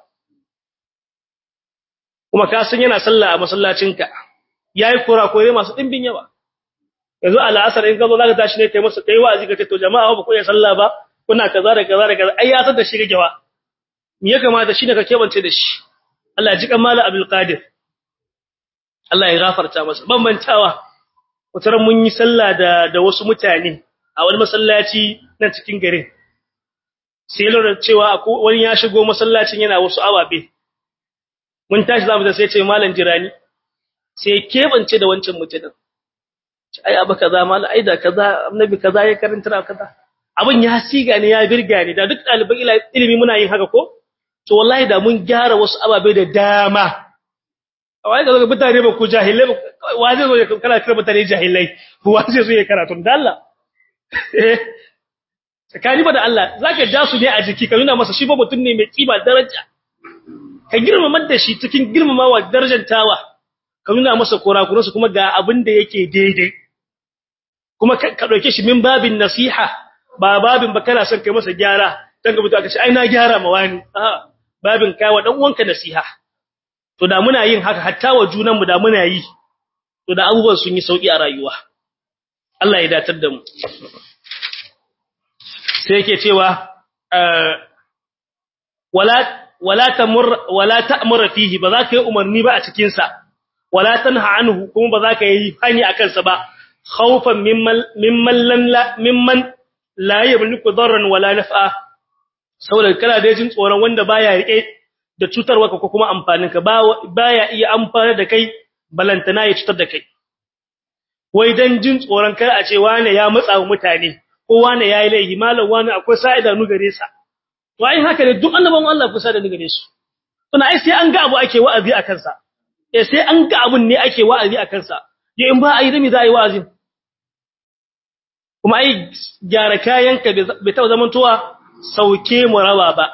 kuma ka san yana sallah a masallacinka yayi kurakure masu dimbin yawa yanzu al'asar in ka zo zaka tashi ne kai masa kai wa'azi ka ce to jama'a ba ku yi sallah ba kuna kaza da kaza da kaza ai ya san da shi gawa me ya kamata shine ka kebance da shi Allah ya ji kan mala Abdul Qadir Allah ya gafarta masa bambantawa wataran mun yi sallah da da wasu mutane a wani masallaci nan cikin garin sai lura cewa wani ya shigo masallacin yana wasu awabe mun tashi zamu da sai ce malam jirani sai kebance da wancan mutumin ai abu kaza malam ai da kaza annabi kaza ya karanta kaza abin ya siga ne ya birga ne da duk ɗaliban ilimi muna yin haka ko to wallahi da mun gyara wasu ababe da dama wai ga mutane ba ku jahilai wa zai zo ya kana kira mutane jahilai wa zai zo ya karatu da Allah eh tsakani ba da Allah zaka ja su ne a jiki ka nuna masa shi ba mutum ne mai kima daraja ka girmama da shi cikin girmamawa darajantawa ka nuna masa kurakuransu kuma ga abin da yake daidai kuma ka dauke shi min babin nasiha ba babin ba kana son kai masa gyara dan ga mutum aka ce ai na gyara ma wani a babin kai wa dan uwanka nasiha to da muna yin haka hatta wa junanmu da muna yi to da abubuwan sun yi sauki a rayuwa Allah ya datar da mu sai yake cewa wala wala tamur wala ta'mur fihi ba za ka yi umarni ba a cikin sa wala tanha anhu kuma ba za ka yi hani akan sa ba khawfan mimman mimman la mimman la yamliku darran wala naf'a saboda kana da jin tsoron wanda baya rike da cutarwa ko kuma amfanin ka baya iya amfana da kai balantana ya cutar da kai wai dan jin tsoron kar a ce wane ya matsa wa mutane ko wane yayi laifi malam wane akwai sa'ida nu gare sa to ai haka ne duk annaban Allah kusa da nu gare su tuna ai sai an ga abu ake wa'azi a kansa eh sai an ga abun ne ake wa'azi a kansa ya in ba ai da mi za a yi wa'azin kuma ai gyara kayanka bai taɓa zamantowa sauke mu rawa ba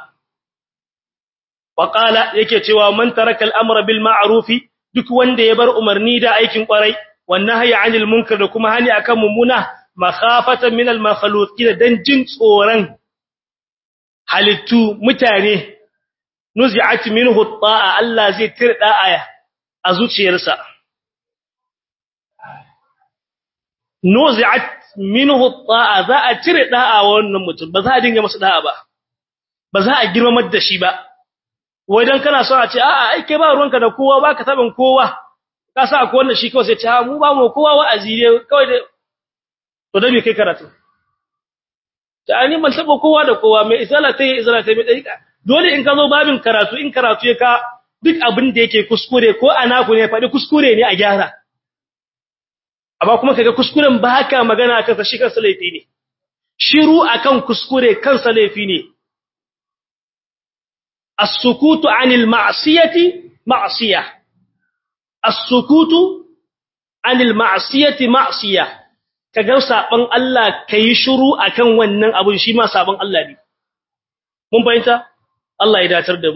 وقال yake cewa man taraka al-amra bil ma'ruf duk wanda ya bar umarni da aikin kwarai wan nahyi 'anil munkar da kuma hani akan mumuna makhafatan min al-makhluqin dan jin tsoran halittu mutane nuzi'at minhu at-ta'a Allah zai tirda aya a zuciyarsa nuzi'at minhu at-ta'a za a tire da'a wannan mutum ba za a dinga masa da'a ba ba za a girmamar da shi ba wai dan kana so a ce a'a ai kai ba ruwanka da kowa baka taban kowa ka sa akwai wannan shi kawai sai ce ha mu ba mu kowa wa'azi ne kawai da to da me kai karatu ta ani man taba kowa da kowa mai isala ta yi isala ta mai dariƙa dole in ka zo babin karatu in karatu ya ka duk abin da yake kuskure ko ana ku ne faɗi kuskure ne a gyara amma kuma kaga kuskuren ba haka magana akan sa shi kansa laifi ne shiru akan kuskure kansa laifi ne السكوت عن المعصية معصية السكوت عن المعصية معصية kaga saban Allah kai shiru akan wannan abun shi ma saban Allah ne mun fahimta Allah ya datar da mu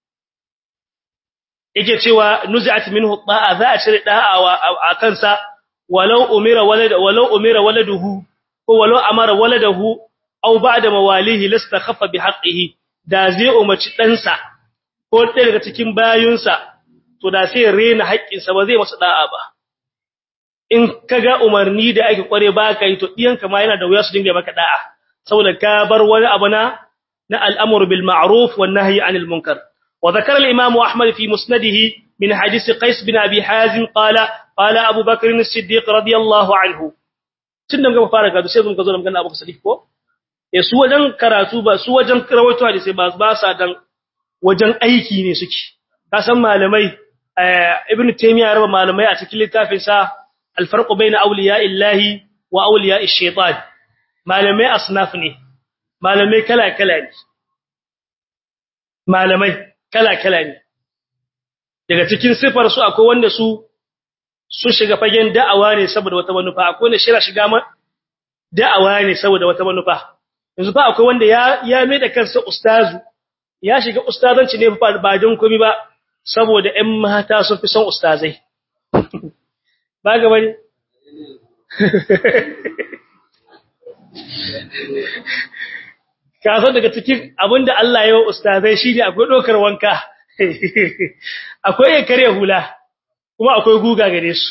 yake cewa nuzi'at minhu da'a za a cire da'awa a kansa walau umira walad walau umira waladuhu ko walau amara waladahu aw ba'da mawalihi lastakhaffa bihaqqihi da zai umarci ɗansa ko ɗaya daga cikin bayunsa to da sai rena haƙƙinsa ba zai masa da'a ba in kaga umarni da ake kware ba kai to diyanka ma yana da wuya su dinga maka da'a saboda ka bar wani abu na na al'amru bil ma'ruf wan nahyi 'anil munkar wa dhakara al-imam ahmad fi musnadihi min hadith qais bin abi hazim qala qala abu bakr as-siddiq radiyallahu anhu tun da muka fara karatu sai mun ka zo da magana abu siddiq ko eh su wajen karatu ba su wajen rawaito hadisi ba ba sa dan wajen aiki ne suke ka san malamai ibnu taymiya raba malamai a cikin littafin sa الفرق بين أولياء الله وأولياء الشيطان malamai asnaf ne malamai kala-kala ne malamai kala-kala ne daga cikin sifar su akwai wanda su su shiga fagen da'awa ne saboda wata manufa akwai wanda shira shiga ma da'awa ne saboda wata manufa yanzu fa akwai wanda ya ya mai da kansa ustazu ya shiga ustazanci ne ba don komai ba saboda ƴan mata sun fi son ustazai ba ga bane ka san daga cikin abinda Allah ya yi wa ustazai shine akwai dokar wanka akwai ya kare hula kuma akwai guga gare su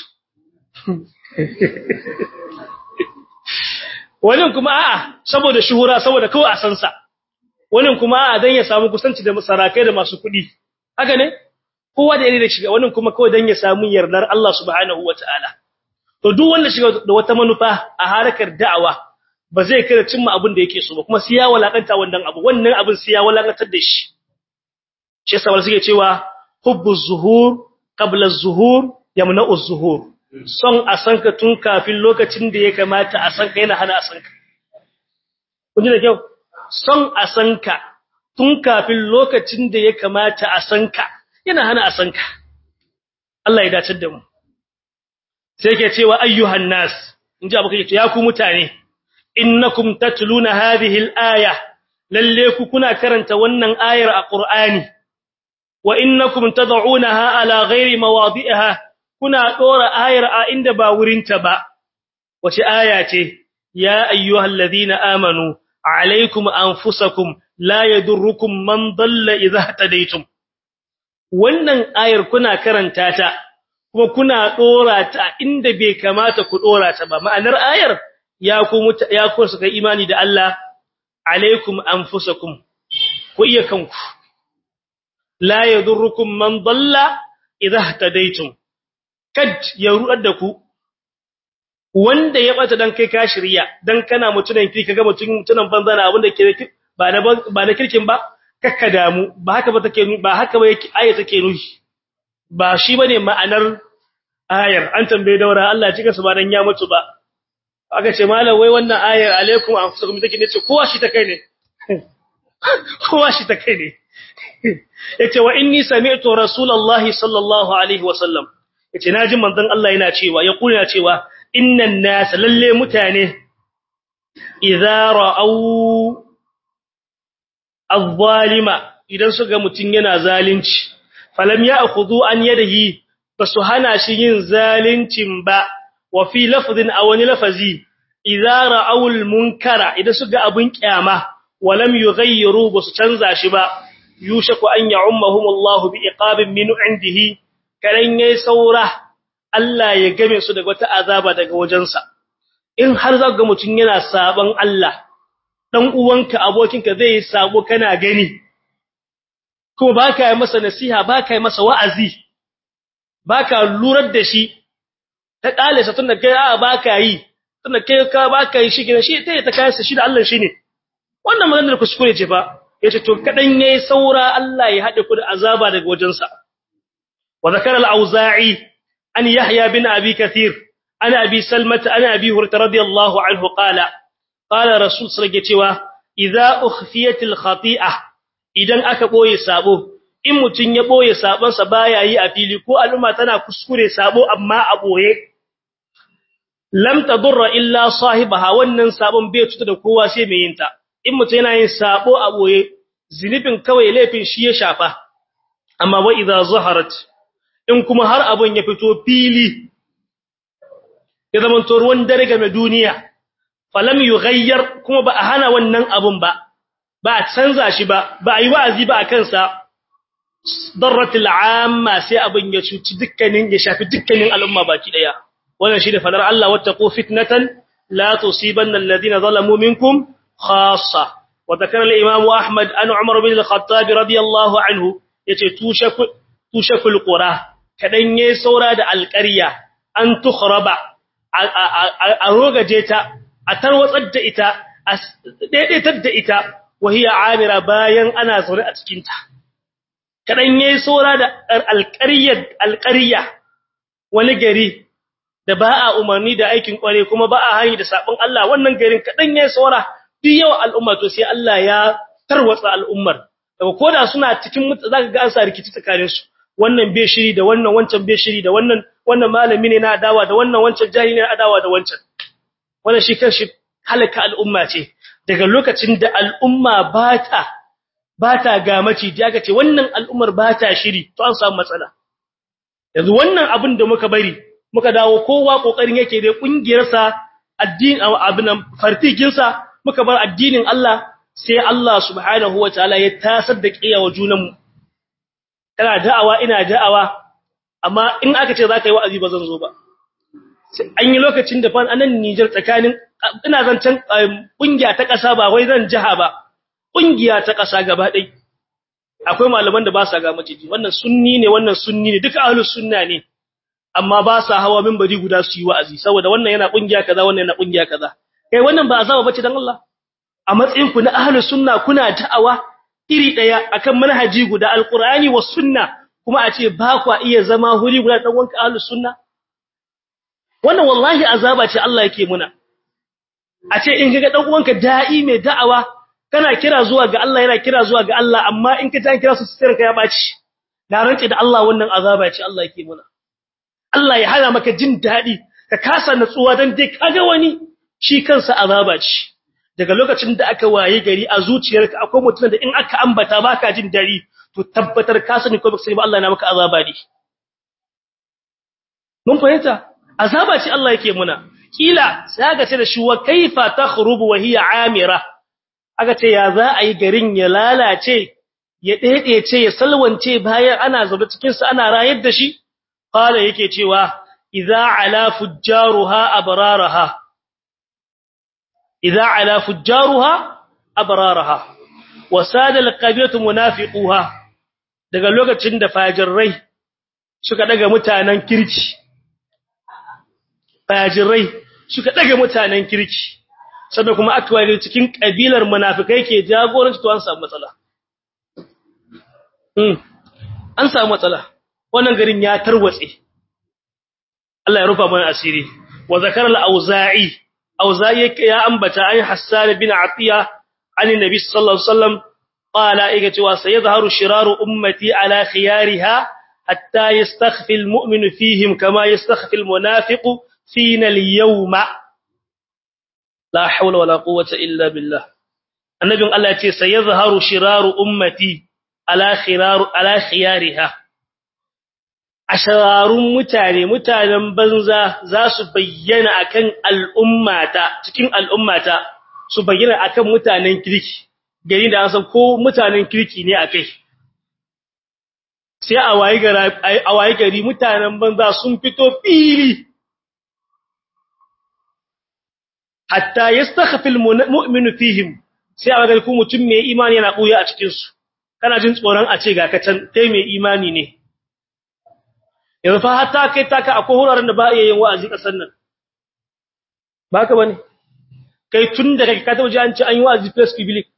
wannan kuma a'a saboda shuhura saboda kawai a san sa wannan kuma a'a dan ya samu kusanci da sarakai da masu kuɗi haka ne kowa da yare da shiga wannan kuma kawai dan ya samu yardar Allah subhanahu wataala to duk wanda shiga da wata manufa a harkar da'awa ba zai kada cimma abin da yake so ba kuma sai ya walakanta wannan abu wannan abin sai ya walakantar da shi shi yasa wanda suke cewa hubbu zuhur qabla az-zuhur yamna'u az-zuhur son a sanka tun kafin lokacin da ya kamata a sanka yana hana a sanka kun ji da kyau son a sanka tun kafin lokacin da ya kamata a sanka yana hana a sanka Allah ya dace da mu sai yake cewa ayyuhan nas inji abu kake ya ku mutane innakum tatluna hadhihi al-aya lalle ku kuna karanta wannan ayar a Qur'ani wa innakum tad'unaha ala ghairi mawadi'iha kuna dora ayar a inda ba wurinta ba wace aya ce ya ayyuhalladhina amanu alaykum anfusakum la yadurrukum man dalla idha tadaytum wannan ayar kuna karanta ta kuma kuna dora ta inda bai kamata ku dora ta ba ma'anar ayar ya ku ya ku suka imani da Allah alaikum anfusakum ku iya kanku la yadurrukum man dalla idha tadaytum kad ya ruɗar da ku wanda ya bata dan kai ka shirya dan kana mutunan ki kaga mutun mutunan banza na abin da ke ba na ba na kirkin ba kakka damu ba haka ba take ba haka ba yake aya take nuhi ba shi bane ma'anar ayar an tambaye daura Allah cika su ba dan ya mutu ba aka ce malam wai wannan ayar alaikum anfusakum take ne ce kowa shi ta kai ne kowa shi ta kai ne yace wa inni sami'tu rasulullahi sallallahu alaihi wasallam yace naji manzon Allah yana cewa ya kula cewa innan nas lalle mutane idza ra'au az-zalima idan suga mutun yana zalunci falam ya'khudhu an yadihi basu hana shi yin zaluncin ba wa fi lafdhin aw ni lafazi idza ra'au al-munkara idan suga abun kiyama walam yughayyiru basu canza shi ba yushaku an ya'ummahumullahu bi iqabin min indihi karan yayi saura Allah ya game su daga wata azaba daga wajensa in har zaka ga mutun yana saban Allah dan uwanka abokinka zai yi sabo kana gani kuma baka yi masa nasiha baka yi masa wa'azi baka lurar da shi ta kale sa tunda kai a baka yi tunda kai ka baka yi shi gina shi ta ta kai shi da Allah shine wannan maganar kuskure ce fa yace to kadan yayi saura Allah ya hade ku da azaba daga wajensa wa zakara al-auza'i an yahya bin abi kathir ana abi salmata ana abi hurairah radiyallahu anhu qala qala rasul sallallahu cewa idza ukhfiyat al-khati'ah idan aka boye sabo in mutun ya boye sabon sa baya yi a fili ko al'umma tana kuskure sabo amma a boye lam tadurra illa sahibaha wannan sabon bai tuta da kowa sai mai yinta in mutum yana yin sabo a boye zinifin kawai laifin shi ya shafa amma wa idza zaharat in kuma har abun ya fito fili ya zama to ruwan dare game duniya falam yughayyar kuma ba a hana wannan abun ba ba a canza shi ba ba a yi wa'azi ba a kansa darratul amma sai abun ya cuci dukkanin ya shafi dukkanin al'umma baki daya wannan shi da fadar Allah wattaqu fitnatan la tusibanna alladhina zalamu minkum khassa وذكر الإمام أحمد أن عمر بن الخطاب رضي الله عنه يتوشك توشك القرى كدن يسورا دا القرية أن تخرب أروغ جيتا أتروت إتا ديدت إتا وهي عامرة باين أنا زورة أتكينتا كدن يسورا دا القرية القرية ونجري da ba a umarni da aikin kware kuma ba a hani da sabon Allah wannan garin kadan yayi saura duk yawa al'umma to sai Allah ya tarwatsa al'ummar daga koda suna cikin zaka ga an sa rikici tsakanin su wannan bai shiri da wannan wancan bai shiri da wannan wannan malami ne na adawa da wannan wancan jahili ne na adawa da wancan wannan shi kanshi halaka al'umma ce daga lokacin da al'umma ba ta ba ta ga maciji aka ce wannan al'ummar ba ta shiri to an samu matsala yanzu wannan abin da muka bari muka dawo kowa kokarin yake da kungiyarsa addini abin fartikinsa muka bar addinin Allah sai Allah subhanahu wataala ya tasar da kiyawa junanmu kana da'awa ina da'awa amma in aka ce zaka yi wa'azi ba zan zo ba an yi lokacin da fa anan Niger tsakanin ina zancan kungiya ta kasa ba wai zan jaha ba kungiya ta kasa gaba dai akwai malaman da ba sa ga maciji wannan sunni ne wannan sunni ne duka ahlus sunna ne amma ba sa hawa minbari guda su yi wa'azi saboda wannan yana kungiya kaza wannan yana kungiya kaza kai wannan ba azaba bace dan Allah a matsayin ku na ahlus sunna kuna da'awa iri daya akan manhaji guda alqur'ani was sunna kuma a ce ba kwa iya zama huri guda dan wanka ahlus sunna wannan wallahi azaba ce Allah yake muna a ce in kaga dan uwanka da'i mai da'awa kana kira zuwa ga Allah yana kira zuwa ga Allah amma in ka ta kira su sirrin ka ya baci na rance da Allah wannan azaba ce Allah yake muna Allah ya hana maka jin dadi ka kasa natsuwa dan dai kaga wani shi kansa azaba ce daga lokacin da aka waye gari a zuciyarka akwai mutum da in aka ambata baka jin dari to tabbatar ka sani ko baka sani ba Allah na maka azaba ne mun fahimta azaba ce Allah yake muna kila sai aka ce da shi wa kaifa takhrubu wa hiya amira aka ce ya za a yi garin ya lalace ya daidaice ya salwance bayan ana zaune cikin sa ana rayar da shi qala yake cewa idza ala fujjaruha abraraha idza ala fujjaruha abraraha wa sada alqabiyatu munafiquha daga lokacin da fajirai suka daga mutanen kirki fajirai suka daga mutanen kirki sannan kuma akwaye cikin kabilar munafikai ke jagoranci to an samu matsala hmm an samu matsala wannan garin ya tarwatse Allah ya rufa mana asiri wa zakara al-auza'i auza'i ya ambata ay hassan bin atiya an nabi sallallahu alaihi wasallam qala iga cewa sayadhharu shiraru ummati ala khiyariha hatta yastakhfi al-mu'minu fihim kama yastakhfi al-munafiqu fina al-yawma la hawla wala quwwata illa billah annabin Allah ya ce sayadhharu shiraru ummati ala khiraru ala khiyariha ashararun mutane mutanen banza za su bayyana akan al'ummata cikin al'ummata su bayyana akan mutanen kirki gari da an san ko mutanen kirki ne akai sai a wayi gari a wayi gari mutanen banza sun fito fili hatta yastakhfi almu'minu fihim sai a ga ku mutum mai imani yana buya a cikin su kana jin tsoron a ce ga ka can kai mai imani ne yanzu fa hatta kai taka akwai wuraren da ba iya yin wa'azi kasar nan ba ka bane kai tun da kake ka taɓa ji an ci an yi wa'azi press public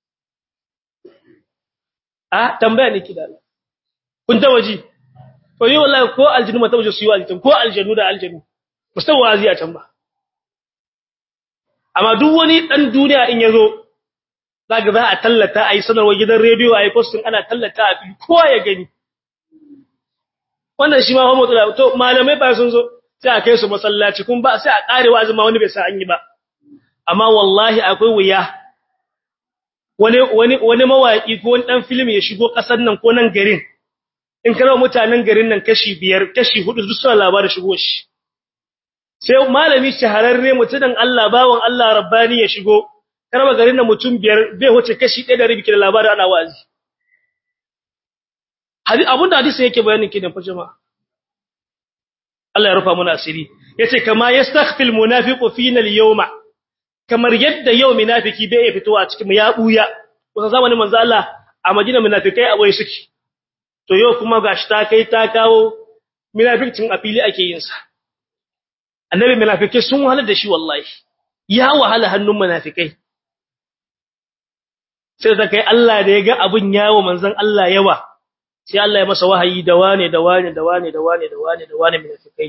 a tambaya ne kida kun taɓa ji to yi wallahi ko aljinu ma taɓa ji su yi wa'azi ko aljanu da aljanu ba su taɓa wa'azi a can ba amma duk wani ɗan duniya in ya zo za ga za a tallata a yi sanarwa gidan rediyo a yi postin ana tallata a fili kowa ya gani wannan shi ma fa matsala to malamai ba sun zo sai a kai su masallaci kun ba sai a kare wa azuma wani bai sa an yi ba amma wallahi akwai wuya wani wani wani mawaki ko wani dan film ya shigo kasar nan ko nan garin in kana mutanen garin nan kashi biyar kashi hudu duk suna labarin shigo shi sai malami shahararre mutumin Allah bawon Allah rabbani ya shigo karba garin nan mutum biyar bai huce kashi 1 da rabi da labarin ana wazi abinda hadisi yake bayanin kidan fa jama'a Allah ya rufa mana asiri yace kama yastakhfil munafiqu fina al-yawma kamar yadda yau munafiki bai fitowa a cikin ya buya kusan zamanin manzo Allah a Madina munafikai abai suke to yau kuma gashi ta kai ta kawo munafikin a fili ake yin sa annabi munafikai sun wahala da shi wallahi ya wahala hannun munafikai sai da kai Allah da ya ga abun yawo manzon Allah yawa sai Allah ya masa wahayi da wane da wane da wane da wane da wane da wane munafikai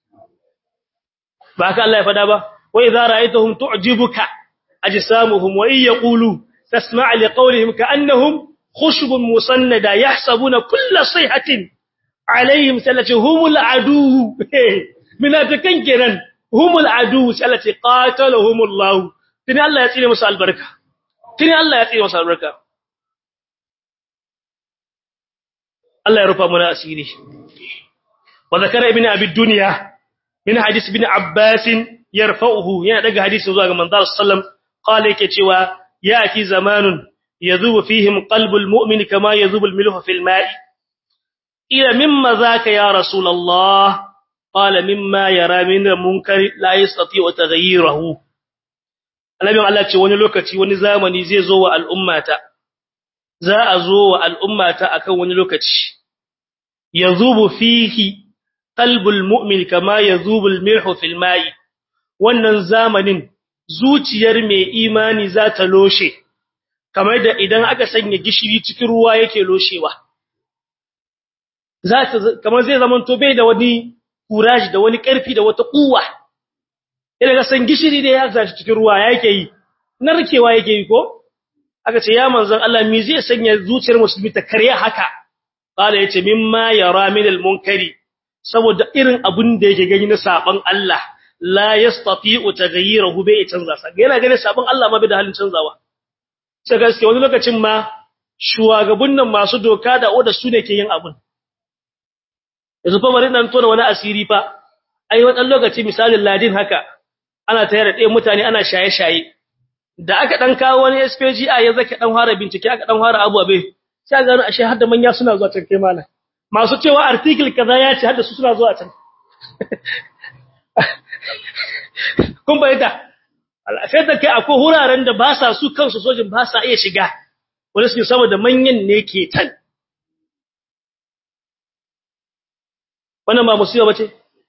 ba haka Allah ya fada ba wa idza ra'aytahum tu'jibuka ajsamuhum wa in yaqulu tasma' li qawlihim ka'annahum khushubun musannada yahsabuna kulla sayhatin alaihim sallati humul adu munafikan kenan humul adu sallati qatalahumullahu tini Allah ya tsire musu albarka tini Allah ya tsire musu albarka Allah ya rufa mana asiri wa zakara ibn abi dunya min hadith ibn abbas yarfa'uhu yana daga hadisin zuwa ga manzo sallam qala yake cewa yati zamanun yazubu fihim qalbul mu'min kama yazubu al-milhu fil ma'i ila mimma zaka ya rasulullah qala mimma yara min munkar la yastati wa taghayyirahu annabi Allah ce wani lokaci wani zamani zai zo wa al'ummata za a zo wa al'ummata akan wani lokaci yazubu fihi qalbul mu'min kama yazubu al-milhu fil ma'i wannan zamanin zuciyar mai imani za ta loshe kamar da idan aka sanya gishiri cikin ruwa yake loshewa za ta kamar zai zaman to bai da wani kuraji da wani karfi da wata kuwa idan ka san gishiri da ya zaci cikin ruwa yake yi narkewa yake yi ko aka ce ya manzon Allah me zai sanya zuciyar musulmi ta karya haka qala yace mimma yara min al-munkari saboda irin abun da yake gani na saban Allah la yastati'u taghayyirahu bai canza sa yana ganin saban Allah ma bai da halin canzawa sai gaske wani lokacin ma shugaban nan masu doka da oda su ne ke yin abun yanzu fa bari dan tona wani asiri fa ai wannan lokaci misalin ladin haka ana tayar da ɗaya mutane ana shaye-shaye da aka dan kawo wani SPGA ya zaka dan fara bincike aka dan fara abu abe sai ga ashe har da manya suna zuwa can kai malam masu cewa article kaza ya ce har da su suna zuwa can kun bayyana sai da kai akwai huraren da ba sa su kansu sojin ba sa iya shiga wani suke saboda manyan ne ke tan wannan ba musiba bace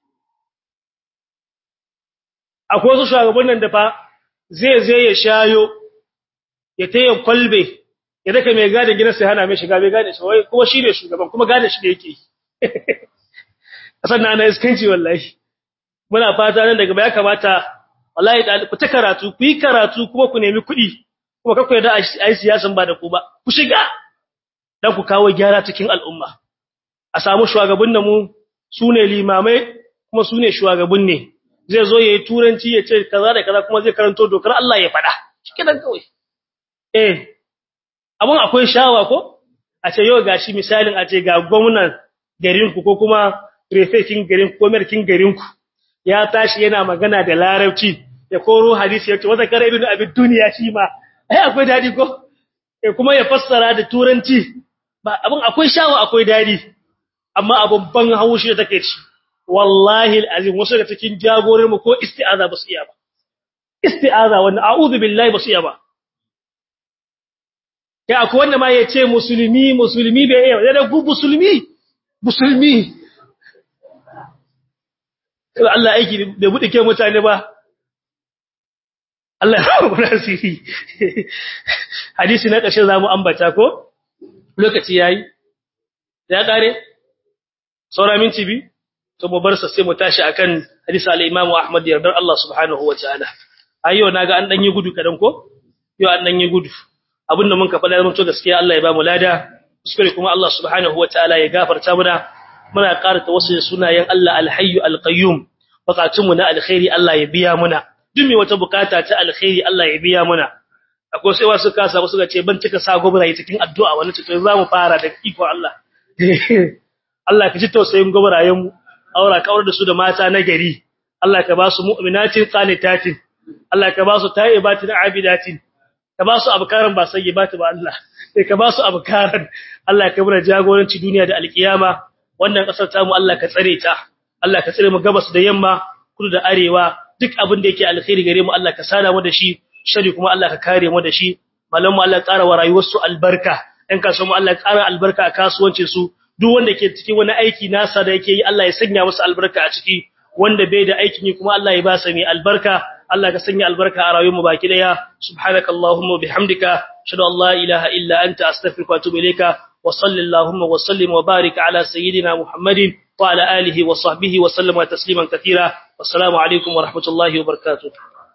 akwai wasu shugabannin da fa zai zai ya shayo ya taya kwalbe ya daka mai gada gidan sai hana mai shiga bai gane shi wai kuma shi ne shugaban kuma gane shi da yake kasan na ana iskanci wallahi muna fata nan daga baya kamata wallahi da ku ta karatu ku yi karatu kuma ku nemi kuɗi kuma kakku yarda a yi siyasan ba da ku ba ku shiga dan ku kawo gyara cikin al'umma a samu shugaban mu su ne limamai kuma su ne shugaban ne zai zo ya yi turanci ya ce kaza da kaza kuma zai karanto dokar Allah ya faɗa shi dan kawai eh abun akwai shawa ko a ce yau gashi misalin a ce ga gwamnan garinku ko kuma prefectin garinku ko merkin garinku ya tashi yana magana da larabci ya koro hadisi yace wata kare ibn abi duniya shi ma ai akwai dadi ko eh kuma ya fassara da turanci ba abun akwai shawa akwai dadi amma abun ban haushi da take ci wallahi alazim wasu da cikin jagorin mu ko isti'aza ba su iya ba isti'aza wannan a'udhu billahi ba su iya ba kai akwai wanda ma yace musulmi musulmi bai iya da ku musulmi musulmi Allah aiki bai bude ke mutane ba Allah ya rabu nasiri hadisi na ƙarshe zamu ambata ko lokaci yayi ya kare saura minti bi to mu bar sa sai mu tashi akan hadisi al-Imam Ahmad yardar Allah subhanahu wa ta'ala ayo naga an dan yi gudu kadan ko yo an dan yi gudu abinda mun ka fada mun to gaskiya Allah ya ba mu lada kuskure kuma Allah subhanahu wa ta'ala ya gafarta muna muna ƙara tawassul sunayen Allah al-Hayy al-Qayyum bukatunmu na alkhairi Allah ya biya muna duk me wata bukata ta alkhairi Allah ya biya muna akwai sai wasu kasa wasu ga ce ban cika sa gobraye cikin addu'a wani ce to za mu fara da iko Allah Allah ka ji tausayin gobrayen mu aura ka aure da su da mata na gari Allah ka ba su mu'minatin qanitatin Allah ka ba su taibatin abidatin ka ba su abkaran ba sai ba ta ba Allah sai ka ba su abkaran Allah ka bura jagoranci duniya da alkiyama wannan kasar ta mu Allah ka tsare ta Allah ka tsare mu gabas da yamma kudu da arewa duk abin da yake alkhairi gare mu Allah ka sada mu da shi shari kuma Allah ka kare mu da shi malam mu Allah ƙara wa rayuwar su albarka ɗan kasuwa mu Allah ƙara albarka a kasuwancin su duk wanda ke cikin wani aiki nasa da yake yi Allah ya sanya masa albarka a ciki wanda bai da aikin yi kuma Allah ya ba sa mai albarka Allah ka sanya albarka a rayuwar mu baki daya subhanakallahumma bihamdika shadu an la ilaha illa anta astaghfiruka wa atubu ilayka wa sallallahu wa sallim wa barik ala sayyidina muhammadin وعلى آله وصحبه وسلم تسليما كثيرا والسلام عليكم ورحمة الله وبركاته